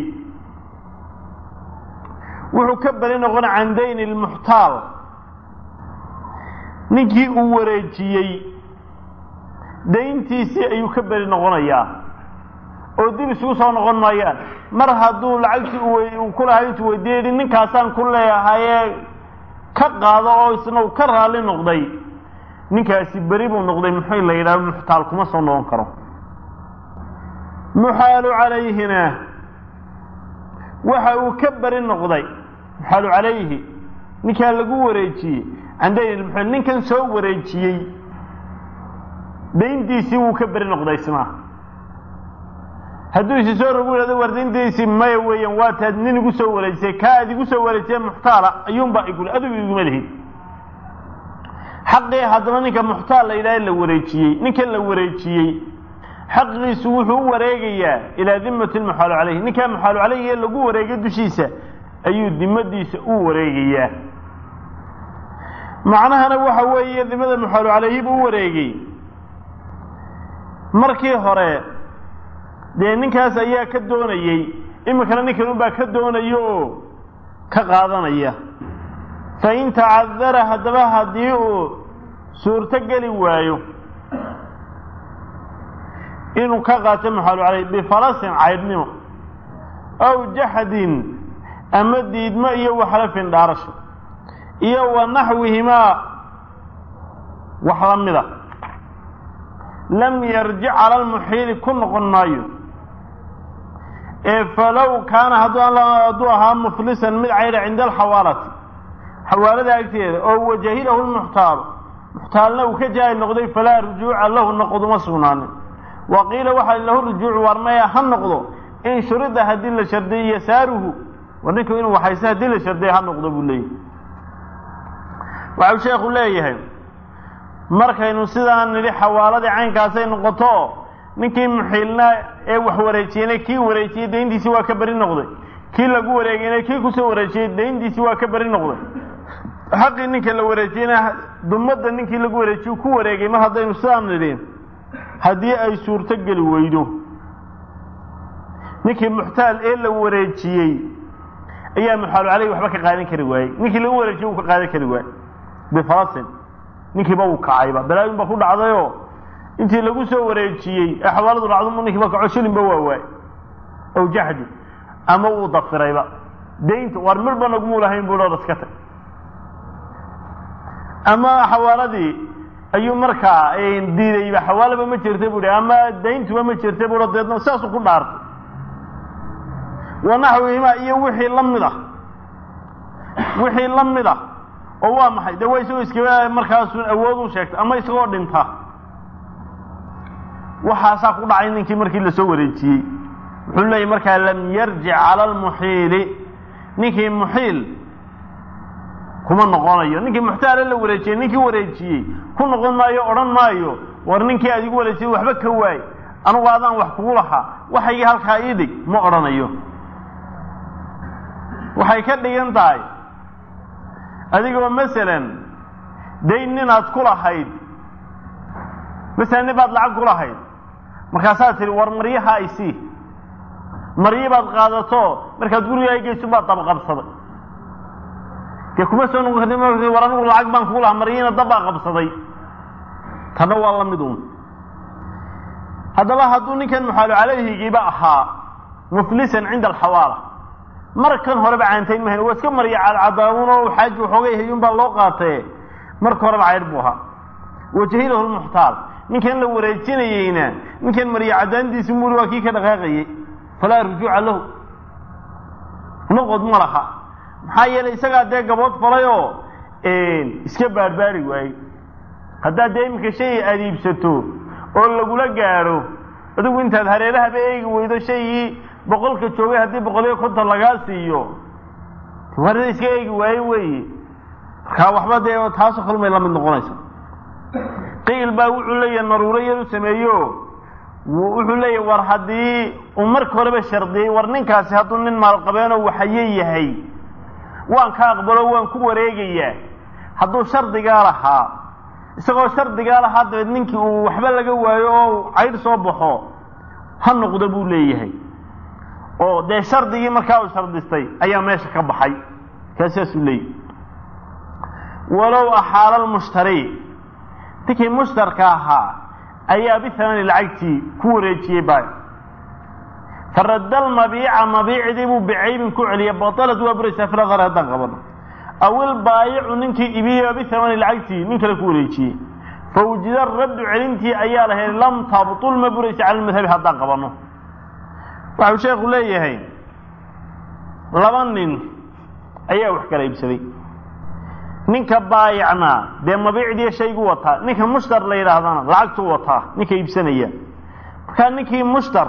S1: wuxuu ka beri noqon can dayn lmuxtaal ninkii uu wareejiyey dayntiisii ayuu ka beri noqonayaa oo dib isugu soo noqon maayaan mar hadduu lacagtii uu ku lahay intuu weydiiyey yihi ninkaasaan ku leeyahayee ka qaado oo isna uu ka raalli noqday ninkaasi beri buu noqday muxuu la yidhaha muxtaal kuma soo noqon karo muxaalu calayhina waxa uu ka beri noqday muxaalu calayhi ninkaa lagu wareejiyey can dayn lmuxiil ninkan soo wareejiyey dayntiisii wuu ka beri noqday isna hadduu isi soo rogu yidhahdo war dayntiisii maya weeyaan waa taad nin igu soo wareejisay kaa ad igu soo wareejiyay muxtaala ayuunbaa iguli adigu iguma lihid xaqii haddaba ninka muxtaal la yidhaha la wareejiyey ninkan la wareejiyey xaqiisu wuxuu u wareegayaa ilaa dimati lmuxaalu caleyh ninkaa muxaalu caleyh ee lagu wareegay dushiisa ayuu dimadiisa u wareegayaa macnahana waxa weeye dimada muxaalu caleyhi buu u wareegay markii hore dee ninkaas ayaa ka doonayey iminkana ninkan unbaa ka doonaya oo ka qaadanaya fain tacadara haddaba haddii uu suurto geli waayo inuu ka qaato muxaalu caleyh bifalasin caydhnimo aw jaxdin ama diidmo iyo waxlafin dhaarasho iyo wa naxwihimaa wax la mida lam yarjic cala lmuxiili ku noqon maayo ee falow kaana hadduu ahaa muflisan mid caydha cinda alxawaalati xawaalada agteeda oo wajahilahu lmuxtaalu muxtaalna uu ka jaahil noqday falaa rujuuca lahu noqoduma sugnaanin wa qiila waxaa lahu rujuucu war maya ha noqdo in shurida haddii la shardiyo yasaaruhu war ninku inuu waxayse haddii la shardiya ha noqdo buu leeyahay waxau sheekhu leeyahay markaynu sidaan nidhi xawaaladii caynkaasay noqoto ninkii muxiilna ee wax wareejiyeyna kii wareejiyey dayntiisii waa ka beri noqday kii lagu wareegayna kii kusoo wareejiyey dayntiisii waa ka beri noqday xaqii ninka la wareejiyeyna dumadda ninkii lagu wareejiye ku wareegay mar haddaynu sidaan nidhi haddii ay suurto geli weydo ninkii muxtaal ee la wareejiyey ayaa muxaalu caleyhi waxba ka qaadan kari waayey ninkii lagu wareejiyey uu ka qaadan kari waayey bifalasin ninkiiba uu kacayba balaayin ba ku dhacdayoo intii lagu soo wareejiyey ee xawaaladu dhacdo ninkiiba kaco shilinba waa waay aw jaxdi ama uu dafirayba daynta war midhba nagumuu lahayn buu dhoor iska tag ama xawaaladii ayuu markaa diidayba xawaalaba ma jirta bu ama dayntuba ma jirta bu deedna saasuu ku dhaartay wanaxwihimaa iyo wixii la mid ah wixii la mid ah oo waa maxay de waa isagoo iskaba markaasun awood u sheegtay ama isagoo dhinta waxaasaa ku dhacay ninkii markii lasoo wareejiyey wuxuu leeyay markaa lam yarjic cala almuxiili ninkii muxiil kuma noqonayo ninkii muxtaale la wareejiyey ninkii wareejiyey ku noqon maayo odhan maayo war ninkii aad igu wareejiyey waxba ka waay anugu adaan wax kugu lahaa waxaygii halkaa ii dhig ma odhanayo waxay ka dhigan tahay adigoo masalan dayn ninaad ku lahayd masalan nin baad lacag ku lahayd markaasaad tihi war maryaha ay sii maryi baad qaadato markaad gurigaa geyso baad dabaqabsaday dee kuma soo noqon karti war anigu lacag baan kugu lahaa maryiina dabbaa qabsaday tanna waa la mid uun haddaba hadduu ninkan muxaalu calayhigiiba ahaa muflisan cinda alxawaala markan horeba caantayn mahayn waa iska marya cadcadaamun oo xaaji waxoogay hayuun baa loo qaatee marka horeba caydh buu ahaa wajahilahu lmuxtaal ninkan la wareejinayeyna ninkan marya cadaantiisi muli waa kii ka dhaqaaqayey falaa rujuuca lahu noqod ma laha maxaa yeelay isagaa dee gabood falay oo iska baarbaari waayey haddaad dee iminka shay aada iibsato oo lagula gaadho adigu intaad hareerahaba eegi weydo shaygii boqolka joogay haddii boqol iyo konton lagaa siiyo warda iska eegi waaye weeye markaa waxba dee taasoo kalmay la mid noqonaysa qiil baa wuxuu leeyahay naruuro yar u sameeyo wuxuu leeyahay war haddii uu marka horeba shardiyey war ninkaasi hadduu nin maalqabeenoo waxaye yahay waan ka aqbalo waan ku wareegayaa hadduu shardigaa lahaa isagoo shardigaa lahaa dabeed ninkii uu waxba laga waayo oo caydh soo baxo ha noqdo buu leeyahay oo dee shardigii markaa uu shardistay ayaa meesha ka baxay kaa saasuu leeyahy walow axaala lmushtari ninkii mushtarka ahaa ayaa bihamani lacagtii ku wareejiyey baayo faradda almabiica mabiicdii buu bicaybin ku celiya batalad waa buraysaa filadar haddaan qabano aw ilbaayicu ninkii ibiyo bihamani lacagtii nin kale ku wareejiyey fawjida raddu celintii ayaa la helay lam tabtul ma buraysa cala lmadhabi haddaan qabano waxau sheekhu leeyahay laba nin ayaa wax kala iibsaday ninka baayicna dee mabiicdiiyo shaygu wataa ninka mushtar la yidhaahdana lacagtuu wataa ninka iibsanaya markaa ninkii mushtar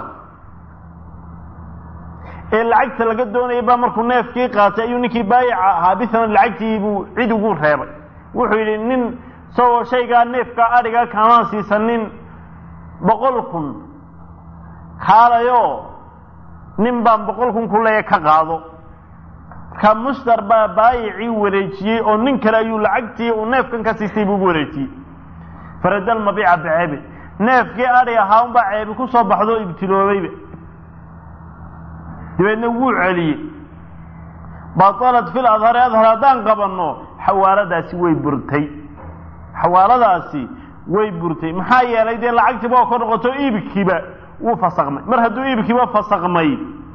S1: ee lacagta laga doonayay baa markuu neefkii qaatay ayuu ninkii baayica ahaa bihaman lacagtii buu cid ugu reebay wuxuu yidhi nin isagoo shaygaa neefka adhiga kaamaan siisanin boqol kun kaalayoo nin baan boqol kun ku leeya ka qaado markaa mushtar baa baayicii wareejiyey oo nin kale ayuu lacagtii uu neefkan ka siistay buu ugu wareejiyey faradal mabiica biceebi neefkii adhi ahaa unbaa ceebi ku soo baxdo o ibtiloobayba dabeedna wuu celiyey batalat fil adhari adhar haddaan qabanno xawaaladaasi way burtay xawaaladaasi way burtay maxaa yeelay dee lacagtiiba oo ka noqoto iibkiiba wuu fasakmay mar hadduu iibkiiba fasakmay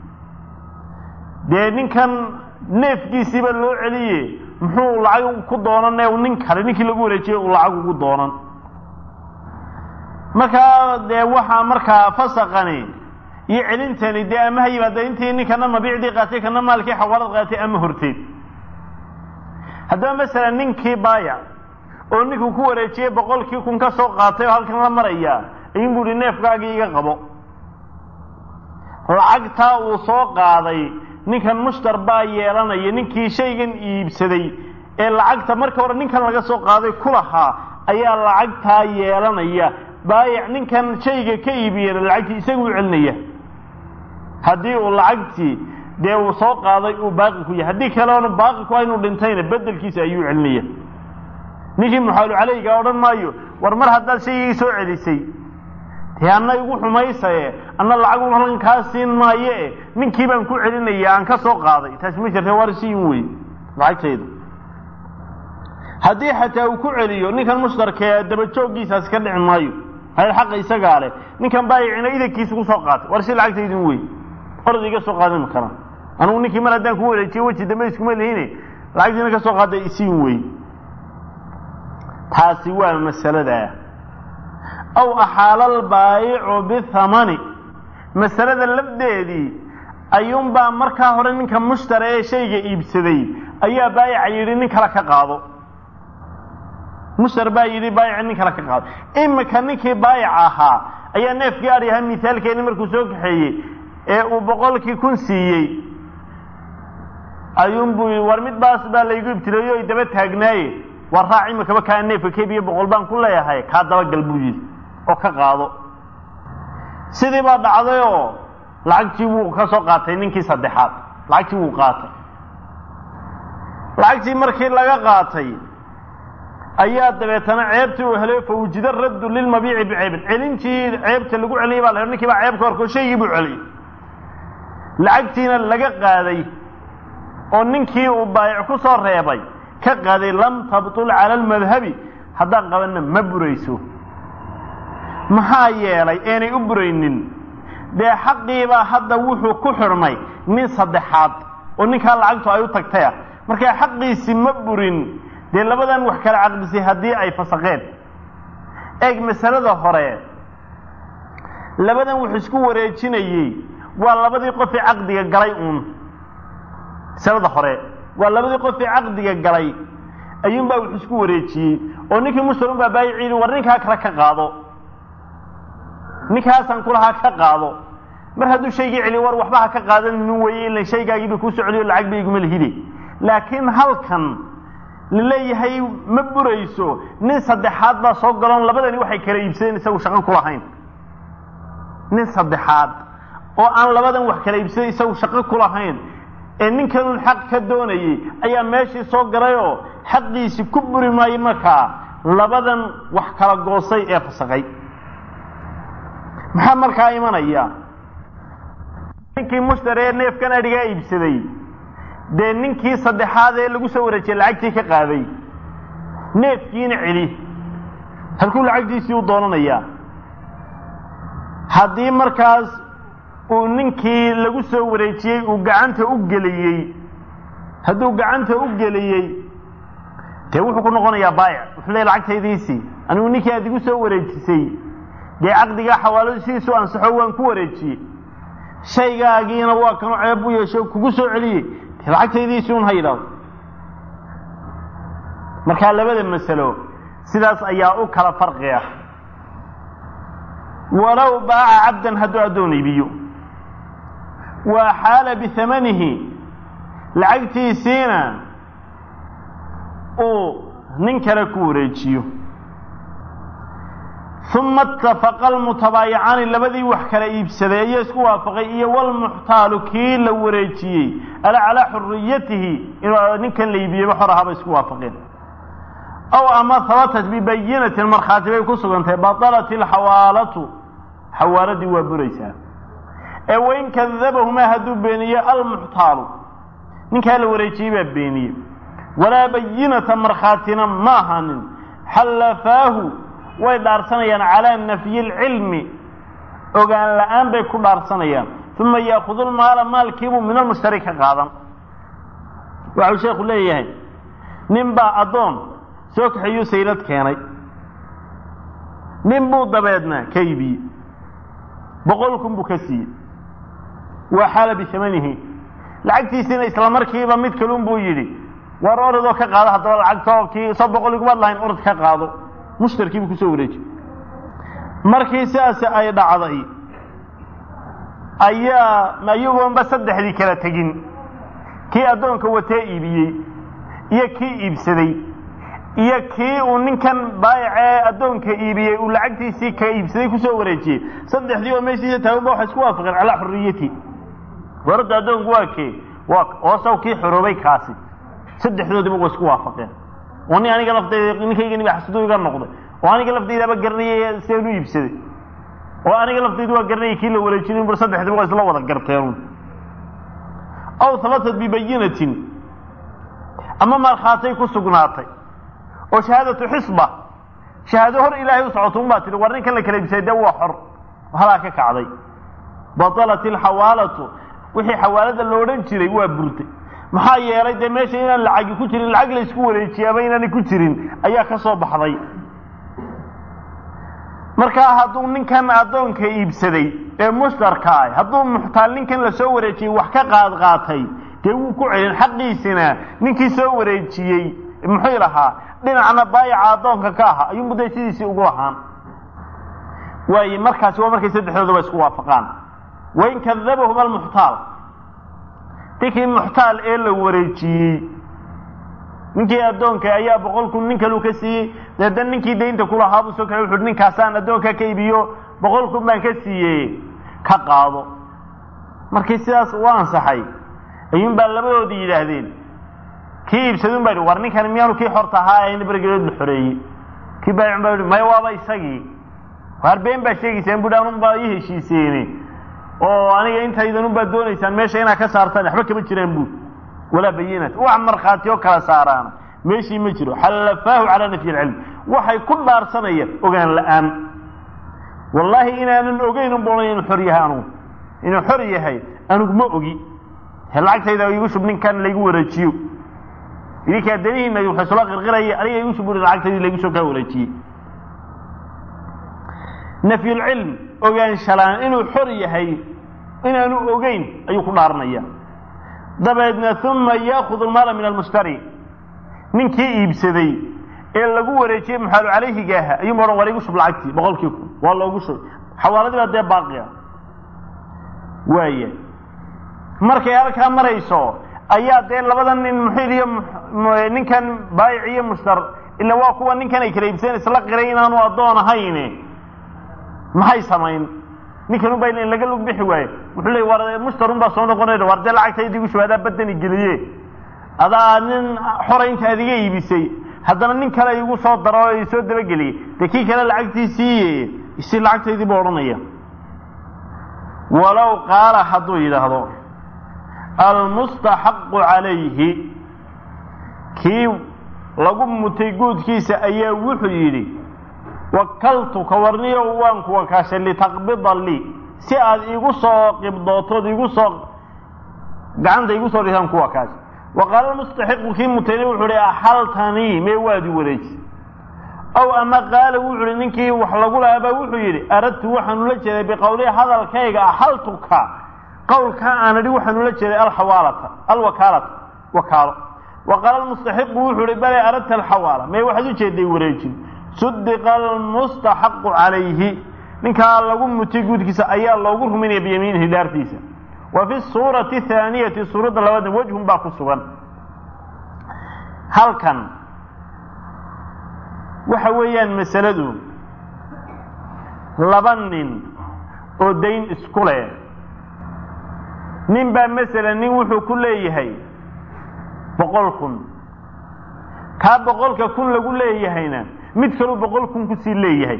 S1: dee ninkan neefkiisiiba loo celiye muxuu lacag ku doonane nin kale ninkii lagu wareejiyey uu lacag ugu doonan markaa dee waxaa markaa fasaqani iyo celintani dee ama ha yimaada intii ninkana mabiicdii qaatay kana maalkii xawaalad qaatay ama horteed haddaba masalan ninkii baaya oo ninkuu ku wareejiyey boqolkii kun ka soo qaatay oo halkan la maraya ayuun bu hi neefkaagii iga qabo lacagtaa uu soo qaaday ninkan mushtar baa yeelanaya ninkii shaygan iibsaday ee lacagta marka hore ninkan laga soo qaaday ku lahaa ayaa lacagtaa yeelanaya baayic ninkan shayga ka iibiyena lacagtii isagu u celinaya haddii uu lacagtii dee uu soo qaaday uu baaqi ku yahay haddii kaleona baaqi ku inuu dhintayna bedelkiisa ayuu celinaya ninkii muxaalu caleyga odhan maayo war mar haddaad shaygii soo celisay dee anna igu xumaysaye anna lacag un halkan kaa siin maaye ninkii baan ku celinaya aan ka soo qaaday taasi ma jirta war siin wey lacagtayda haddii xataa uu ku celiyo ninkan mushtarkee dabajooggiisaasi ka dhici maayo hayr xaqa isagaa leh ninkan baayicina idankiisa ku soo qaatay war si lacagtaydin wey orad iga soo qaadan kara anugu ninkii mar haddaan ku wareejiye weji dambe iskuma lihine lacagtiina ka soo qaaday isiin wey taasi waa masaladaa aw axaala albaayicu bithamani masalada lafdeedii ayuunbaa markaa hore ninka mushtara ee shayga iibsaday ayaa baayica yidhi nin kale ka qaado mushtar baa yidhi baayica nin kale ka qaado imika ninkii baayic ahaa ayaa neefkii adhi ahaa mithaalkeeni markuu soo kaxeeyey ee uu boqolkii kun siiyey ayuunbuu yidhi war mid baas baa laygu ibtileeyo ay daba taagnaaye war raac imikaba kaa neefka kebiyo boqol baan ku leeyahay kaa dabagal buu yidhi oo ka qaado sidii baa dhacdayoo lacagtii wuu ka soo qaatay ninkii saddexaad lacagtii wuu qaatay lacagtii markii laga qaatay ayaa dabeetana ceebtii uu helay fawjida raddu lilmabiici biceybin celintii ceebta lagu celiyay baa la ninkii baa ceeb ka horko shaygii buu celiyey lacagtiina laga qaaday oo ninkii uu baayic ku soo reebay ka qaaday lam tabtul cala almadhabi haddaan qabanna ma burayso maxaa yeelay eenay u buraynin dee xaqiibaa hadda wuxuu ku xidhmay nin saddexaad oo ninkaa lacagtu ay u tagtaya markaa xaqiisi ma burin dee labadan wax kala caqdisay haddii ay fasaqeen eeg masalada hore labadan wuxuu isku wareejinayey waa labadii qofii caqdiga galay uun masalada hore waa labadii qofii caqdiga galay ayuunbaa wuxuu isku wareejiyey oo ninkii mushtarun baa baayiciidi war ninkaa kale ka qaado ninkaasaan kulahaa ka qaado mar hadduu shaygii celiyo war waxba ha ka qaadanin weye ila shaygaagiiba kuusoo celiyo lacag ba iguma lihide laakiin halkan laleeyahay ma burayso nin saddexaad baa soo galoon labadani waxay kala iibsadeen isagu shaqo ku lahayn nin saddexaad oo aan labadan wax kala iibsaday isagu shaqo ku lahayn ee ninkanun xaq ka doonayey ayaa meeshii soo galayoo xaqiisi ku buri maayo markaa labadan wax kala goosay ee fasaqay maxaa markaa imanaya ninkii mushtari ee neefkan adhigaa iibsaday dee ninkii saddexaad ee lagu soo wareejiyey lacagtii ka qaaday neefkiina celi halkuu lacagtiisii u doonanayaa haddii markaas uu ninkii lagu soo wareejiyey uu gacanta u geliyey hadduu gacanta u geliyey dee wuxuu ku noqonayaa baayic wuxuu leey lacagtaydiisii anigu ninkii aad igu soo wareejisay dee caqdigaa xawaaladu sidiisu ansaxo waan ku wareejiyey shaygaagiina waa kanu ceeb u yeesho kugu soo celiyey dee lacagtaydiisii un ha yidhaahdo markaa labada masalo sidaas ayaa u kala farqiya walow baaca cabdan hadduu addoon iibiyo waa xaala bihamanihi lacagtiisiina uu nin kale ku wareejiyo uma itafaqa almutabaayicaani labadii wax kala iibsaday ayaa isku waafaqay iyo walmuxtaalu kii la wareejiyey ala calaa xuriyatihi inuu ninkan la iibiyeyba xor ahaabay isku waafaqeen aw ama habatat bibayinatin markhaati bay ku sugantay batalat ilxawaalatu xawaaladii waa buraysaa ee wain kadabahumaa hadduu beeniye almuxtaalu ninkaa la wareejiyey baa beeniye walaa bayinata markhaatina ma ahanin xallafaahu way dhaarsanayaan calaa nafyi alcilmi ogaan la-aan bay ku dhaarsanayaan uma yaakudu lmaala maalkiibuu min almushtari ka qaadan waxau sheekhu leeyahay nin baa addoon soo kaxeeyuu saylad keenay nin buu dabeedna ka iibiyey boqol kun buu ka siiyey waa xaala bisamanihi lacagtiisiina isla markiiba mid kalun buu yidhi war orodoo ka qaado haddaba lacagtoo kii soo boqol igumaad lahayn orod ka qaado mushtarkiibuu kusoo wareejiy markii sidaasi ay dhacday ayaa ayagoonba saddexdii kala tegin kii addoonka watee iibiyey iyo kii iibsaday iyo kii uu ninkan baayacee addoonka iibiyey uu lacagtiisii ka iibsaday kusoo wareejiyey saddexdii oo meeshiisa taaganba waxay isku waafaqeen calaa xuriyati warada addoonku waa kee waa oosaw kii xoroobay kaasi saddexdoodiba way isku waafaqeen oo nin aniga laftayda ninkaygani ba xasuduu iga noqday oo aniga laftaydaaba garanayay sidaan u iibsaday oo aniga laftaydu waa garanayay kii la wareejinin bur saddexdiba waa isla wada garteen aw habatat bibayinatin ama markhaatay ku sugnaatay oo shahaadatu xisba shahaado hor ilaahay u socoto un baa tihi war ninkan la kala iibsaday dee waa xor halaa ka kacday batalat ilxawaalatu wixii xawaalada lo odhan jiray waa burtay maxaa yeelay dee meesha inaan lacagi ku jirin lacag la isku wareejiyaaba inaanay ku jirin ayaa ka soo baxday markaa hadduu ninkan addoonka iibsaday ee mushtarka ah hadduu muxtaal ninkan lasoo wareejiyey wax ka qaad qaatay dee wuu ku celin xaqiisina ninkii soo wareejiyey muxuu lahaa dhinacna baayaca addoonka ka aha ayuunbu dee sidiisii ugu lahaan waaye markaasi waa markay saddexdooda ba isku waafaqaan wain kadabahum almuxtaal ninkii muxtaal ee la wareejiyey ninkii addoonka ayaa boqol kun nin kaluu ka siiyey deedan ninkii daynta kulahaabuu soo kaxay wuxuuhi ninkaasaan addoonka ka iibiyo boqol kun baan ka siiyey ka qaado markii sidaas u ansaxay ayuun baa labadoodii yidhaahdeen kii iibsadun baa war ninkan miyaanu kii xorta ahaa ee nabargelood la xoreeyey kii baayicun baa yihi maya waaba isagii waar been baa sheegaysaan buhi anun baa ii heshiiseene oo aniga intaydan unbaa doonaysaan meesha inaad ka saartaan waxba kama jiraan buuri walaa bayinat wax markhaati oo kala saaraana meeshii ma jiro xallafaahu calaa nafyi alcilm waxay ku dhaarsanayaan ogaan la-aan wallaahi inaanan ogeyn un boona inuu xor yahay anugu inuu xor yahay anigu ma ogi lacagtayda igu shub ninkan laygu wareejiyo idinkaa danihiina waxay sula qirqiraya aniga igu shub uri lacagtaydii laygu soo kaa wareejiyey nafyulcilm ogaanshalaan inuu xor yahay inaanu ogeyn ayuu ku dhaaranaya dabeedna uma yaakudu lmaala min almushtari ninkii iibsaday ee lagu wareejiyey muxaalu calayhiga aha ayuuma odhan war igu shub lacagtii boqolkii kun waa loogu shub xawaaladii baa dee baaqiya waaya markay halkaa marayso ayaa dee labada nin muxiil iyo ninkan baayic iyo mushtar ila waa kuwa ninkan ay kala iibsadeen isla qiray inaanu addoon ahayne maxay samayn ninkan unbaa in laga lug bixi waaye wuxuu leey war mushtarun baa soo noqonay war dee lacagtayda igu shubay adaa badani geliye adaa nin xora inta adiga iibisay haddana nin kale igu soo daro o soo dabageliyey dee kii kale lacagtiisiiye isi lacagtaydii buu odhanaya walow qaala hadduu yidhaahdo almustaxaqu calayhi kii lagu mutay guudkiisa ayaa wuxuu yidhi wakaltuka warniyo waan ku wakaashay litaqbida lii si aad igu soo qibdootood igu soo gacanta igu soo dhisaan ku wakaashay wa qaala mustaxiqu kii mutayna wuxuu hi axaltanii mee waadi wareeji ow ama qaala wuxu uhi ninkii wax lagu lahaabaa wuxuu yidhi aradtu waxaanu la jeeday biqowlihi hadalkayga axaltuka qowlkaa aan idhi waxaanu la jeeday alxawaalata alwakaalata wakaalo wa qaala almustaxiqu wuxuu hi bale aradta alxawaala mee waxaad u jeeday wareejin sudiqa almustaxaqu calayhi ninkaa lagu mutay guudkiisa ayaa loogu rumaynaya biyamiinihi dhaartiisa wa fi suurati thaaniyati suuradda labaadna wejhun baa ku sugan halkan waxa weeyaan masaladu laba nin oo dayn isku leh nin baa masalan nin wuxuu ku leeyahay boqol kun kaa boqolka kun lagu leeyahayna mid kaluu boqol kun kusii leeyahay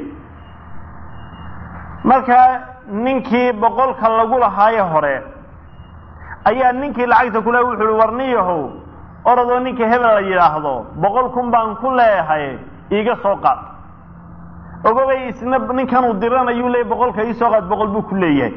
S1: markaa ninkii boqolka lagu lahaaye hore ayaa ninkii lacagta kule wuxu uhi warniyahow orodoo ninka hebel la yidhaahdo boqol kun baan ku leeyahay iiga soo qaad ogobay isna ninkanuu diranayuu leeyay boqolka ii soo qaad boqol buu ku leeyahay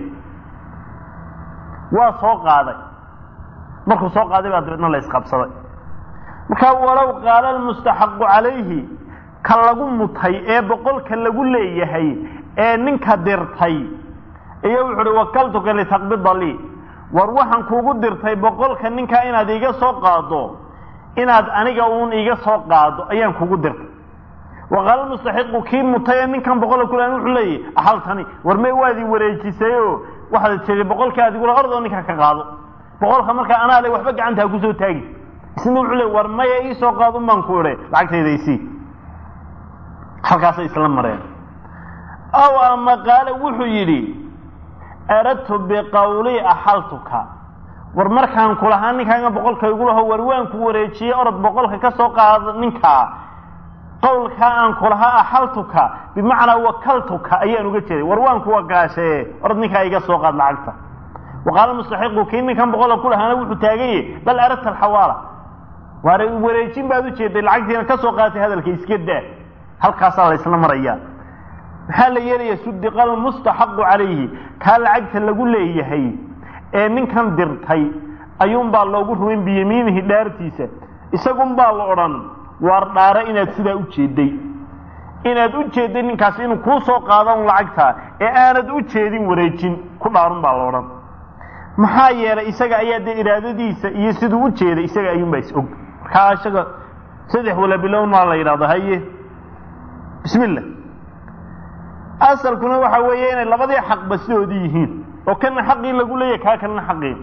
S1: waa soo qaaday markuu soo qaaday baa dabeedna la isqabsaday markaa walow qaala almustaxaqu calayhi ka lagu mutay ee boqolka lagu leeyahay ee ninka dirtay iyo wuxu uhi wakaltuka litaqbida lii war waxaan kuugu dirtay boqolka ninkaa inaad iiga soo qaado inaad aniga uun iiga soo qaado ayaan kugu dirtay waqaala mustaxiqu kii mutay ee ninkan boqola kule wuxuu leeyahy axaltani war may waadii wareejisayoo waxaad tiri boqolka adigula ordoo ninka ka qaado boqolka markaa anaa le waxba gacantaa kusoo taagi isna wuxuu leey war maya ii soo qaado un baan ku idhe lacagtayda isii halkaasay isla mareen aw ama qaale wuxuu yidhi aradtu biqawlii axaltuka war markaan kulahaa ninkaaga boqolka igu laho war waan ku wareejiyey orod boqolka ka soo qaada ninkaa qawlkaa aan kulahaa axaltuka bimacnaa wakaltuka ayaan uga jeeday war waan ku wagaashee orod ninkaa iga soo qaad lacagta waqaala mustaxiqu kii ninkan boqolka kulahaana wuxuu taagaye bal aradta alxawaala waar wareejin baad ujeeday lacagtiina ka soo qaadatay hadalka iska daa halkaasaa la isla marayaa maxaa la yeelaya sudiqa almustaxaqu calayhi kaa lacagta lagu leeyahay ee ninkan dirtay ayuunbaa loogu rumayn biyamiinihi dhaartiisa isagunbaa la odhan waar dhaara inaad sidaa u jeeday inaad u jeeday ninkaasi inuu kuu soo qaadan lacagtaa ee aanad u jeedin wareejin ku dhaarun baa la odhan maxaa yeelay isaga ayaa dee iraadadiisa iyo siduu u jeeday isaga ayuunbaa is og markaa isaga saddex wala bilowna la yidhahdo haye bismi llah asalkuna waxa weeye inay labadii xaqba sidoodii yihiin oo kana xaqii lagu leeyahy kaa kalena xaqii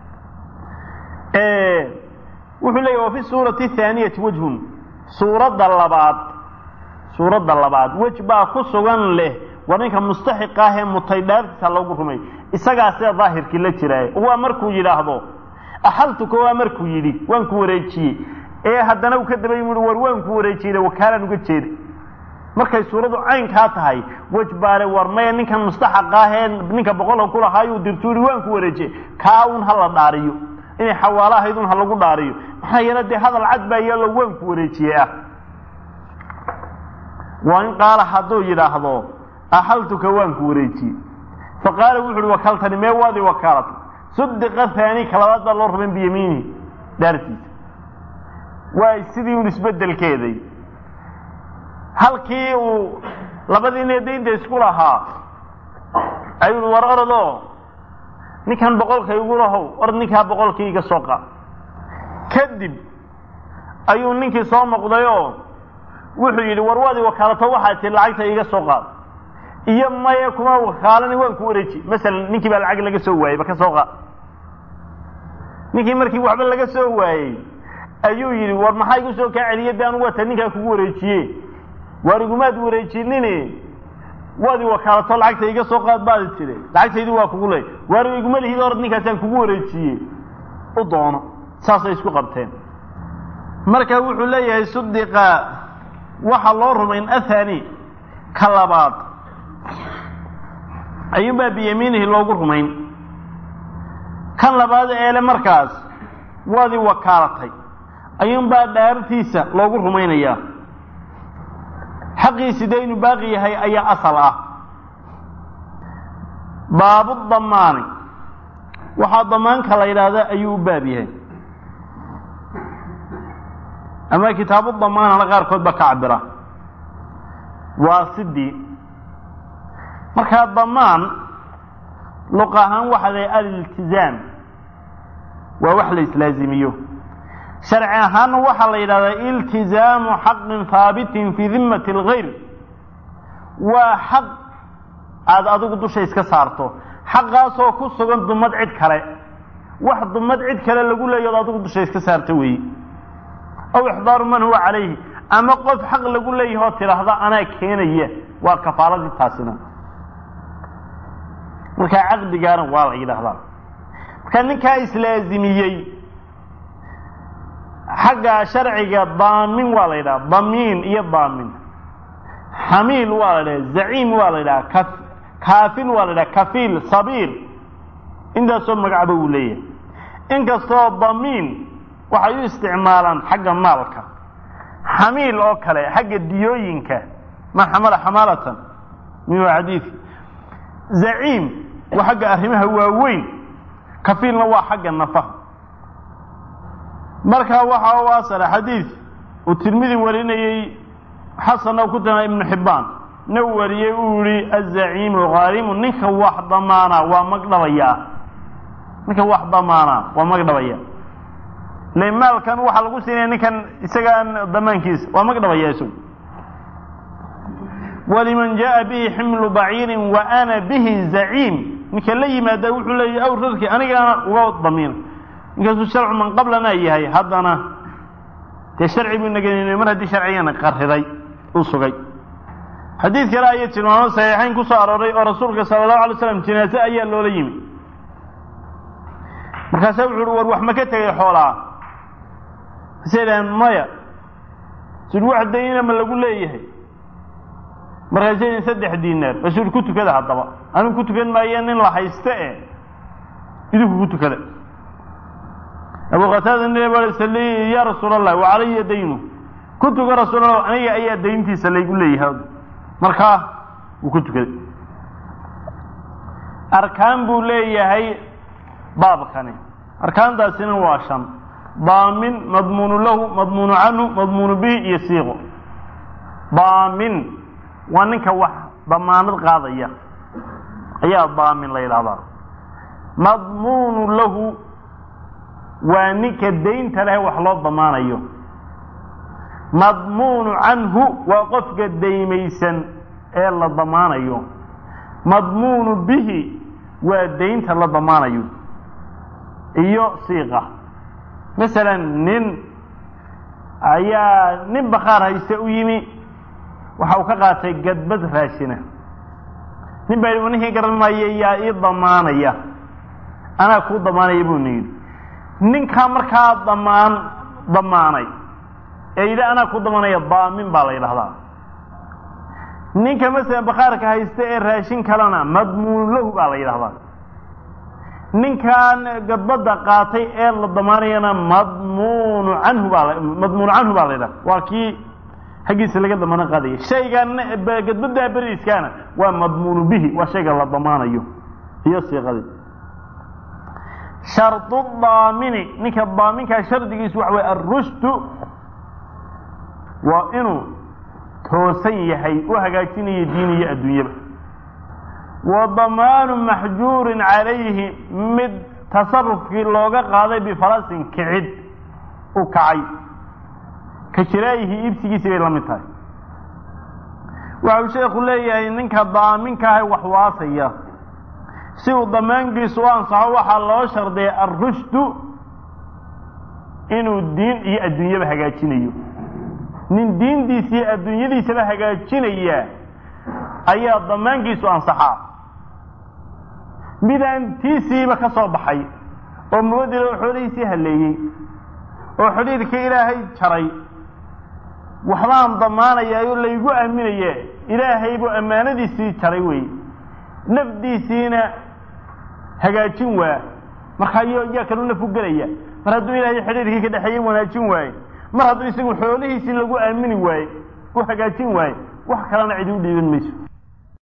S1: wuxuu leeyahy wa fi suurati thaaniyati wejhun suuradda labaad suuradda labaad wej baa ku sugan leh war ninka mustaxiq ah ee mutay dhaartiisa loogu rumay isagaa sida daahirkii la jiraaye waa markuu yidhaahdo axaltuka waa markuu yidhi waan ku wareejiyey ee haddana uu ka daba yimi war waan ku wareejiyey wakaalaan uga jeeda markay suuradu caynkaa tahay wej baale war maya ninkan mustaxaq ah ee ninka boqolka kulahaayuu dirtu yihi waan ku wareejiyey kaa un ha la dhaariyo inay xawaalo ahayd un ha lagu dhaariyo maxaa yeele dee hadal cad baa yaalo waan ku wareejiyey ah waa in qaala hadduu yidhaahdo axaltuka waan ku wareejiyey fa qaala wuxu uhi wakaltani mee waadii wakaalata sudiqa haani ka labaad baa loo rumayn biyamiinihi dhaartiisa waa sidii un isbedelkeeday halkii uu labadii ine daynta isku lahaa ayuu war orodoo ninkan boqolka igu lahow orod ninkaa boqolkii iga soo qaad kadib ayuu ninkii soo noqdayoo wuxuu yidhi war waadi wakaalato waxaa tii lacagta iga soo qaad iyo maya kuma wakaalani waan ku wareeji masalan ninkii baa lacag laga soo waayey ba ka soo qaad ninkii markii waxba laga soo waayey ayuu yidhi war maxaa igu soo kaa celiye de anugu waata ninkaa kugu wareejiye waar igumaad wareejinine waadi wakaalato lacagta iga soo qaad baadi tiri lacagtaydi waa kugu leey waar iguma lihid orad ninkaasaan kugu wareejiye u doono saasay isku qabteen marka wuxuu leeyahay sudiqa waxa loo rumayn athani ka labaad ayuunbaa biyamiinihi loogu rumayn kan labaad eele markaas waadii wakaalatay ayuunbaa dhaartiisa loogu rumaynayaa xaqiisi dee inuu baaqi yahay ayaa asal ah baabu damaani waxaa damaanka la yidhaahda ayuu u baab yahay ama kitaabu damaanana qaarkood ba ka cabira waa sidii markaa damaan luq ahaan waxa la aliltizaam waa wax la islaazimiyo sharci ahaanna waxaa la yidhahdaa iltizaamu xaqin haabitin fii dimmati algayr waa xaq aada adigu dusha iska saarto xaqaasoo ku sugan dumad cid kale wax dumad cid kale lagu leeyo od adigu dusha iska saarta weeye aw ixdaaru man huwa calayhi ama qof xaq lagu leeyahoo tidhaahda anaa keenaya waa kafaaladii taasina markaa caqdigaana waa la yidhaahdaa marka ninkaa islaazimiyey xagga sharciga daamin waa la yidhaha damiin iyo daamin xamiil waa la yidhaha zaciim waa la yidhaha ka kaafil waa la yidhaha kafiil sabiil intaasoo magacba uu leeyahay inkastoo damiin waxay u isticmaalaan xagga maalka xamiil oo kale xagga diyooyinka ma xamala xamaalatan min waa xadiidka zaciim waa xagga arrimaha waaweyn kafiilna waa xagga nafaha marka waxa u asala xadiid uu tirmidi warinayey xasan oo ku tana ibnu xibbaan na wariyey uu yihi azaciimu haarimu ninka wax damaana waa magdhabayaa ninka wax damaana waa magdhabaya le maalkan waxaa lagu siinaya ninkan isagaan damaankiisa waa magdhabaya isagu waliman jaءa bihi ximlu baciirin wa ana bihi zaciim ninka la yimaada wuxuu leeyahy aw rarkii anigaana uga damiina ninkaasuu sharcu man qablana yahay haddana dee sharci buu nageynay mar haddii sharcigana qariday u sugay xadiid kale ayay tilmaamo saxiixayn ku soo arooray oo rasuulka sala allahu alay slam jinaase ayaa loola yimi markaasa wuxu uhi war wax ma ka tegay xoolaa masay idhaheen maya sid wax dayna ma lagu leeyahay markaasay idhin saddex diinaar rasuul ku tukada haddaba anigu ku tukan maaye nin la hayste e idinku ku tukada abu qataada nin ba sali ya rasuul allah wa calaya daynu ku tuka rasuul allah aniga ayaa dayntiisa laygu leeyahay markaa wuu ku tukaday arkaan buu leeyahay baabkani arkaantaasina waa shan daamin madmuunu lahu madmuunu canhu madmuunu bihi iyo siiqo daamin waa ninka wax damaanad qaadaya ayaa daamin la yidhahdaa madmuunu lahu waa ninka daynta leh wax loo damaanayo madmuunu canhu waa qofka daymaysan ee la damaanayo madmuunu bihi waa daynta la damaanayo iyo siiqa masalan nin ayaa nin bakhaar hayste u yimi waxa uu ka qaatay gadbad raashina nin baa yidhi ninkii garan maayo yaa ii damaanaya anaa kuu damaanaya buu na yidhi ninkaa markaa damaan damaanay ee yidhi anaa ku damaanaya daamin baa la yidhahdaa ninka masalan bakhaarka haysta ee raashin kalena madmuunu lahu baa la yidhahdaa ninkan gadbadda qaatay ee la damaanayana madmuunu canhu baa madmuunu canhu baa la yidhaha waa kii xaggiisa laga damaano qaadaya shaygan gadbaddaa beriiskaana waa madmuunu bihi waa shayga la damaanayo iyo siiqadii shardu daamini ninka daaminkaa shardigiisu waxa weye alrushdu waa inuu toosan yahay u hagaajinayo diin iyo adduunyaba wa damaanu maxjuurin calayhi mid tasarufkii looga qaaday bifalasin kicid u kacay ka jiraayihi iibsigiisii bay la mid tahay waxa uu sheekhu leeyahay ninka daaminka ahay wax waasaya si uu damaankiisu u ansaxo waxaa loo shardiyay alrushdu inuu diin iyo adduunyaba hagaajinayo nin diintiisa iyo adduunyadiisaba hagaajinaya ayaa damaankiisu ansaxaa midaan tiisiiba ka soo baxay oo muwadila oo xoolihiisii halleeyey oo xidhiirkii ilaahay jaray waxbaan damaanayaa oo laygu aaminaya ilaahay buu ammaanadiisii jaray wey nafdiisiina hagaajin waa markaa yo yaa kalu nafu gelaya mar hadduu ilaahay xidhiirkii ka dhexeeyey wanaajin waaye mar hadduu isagu xoolihiisii lagu aamini waaye u hagaajin waaye wax kalena cidi u dhiiban mayso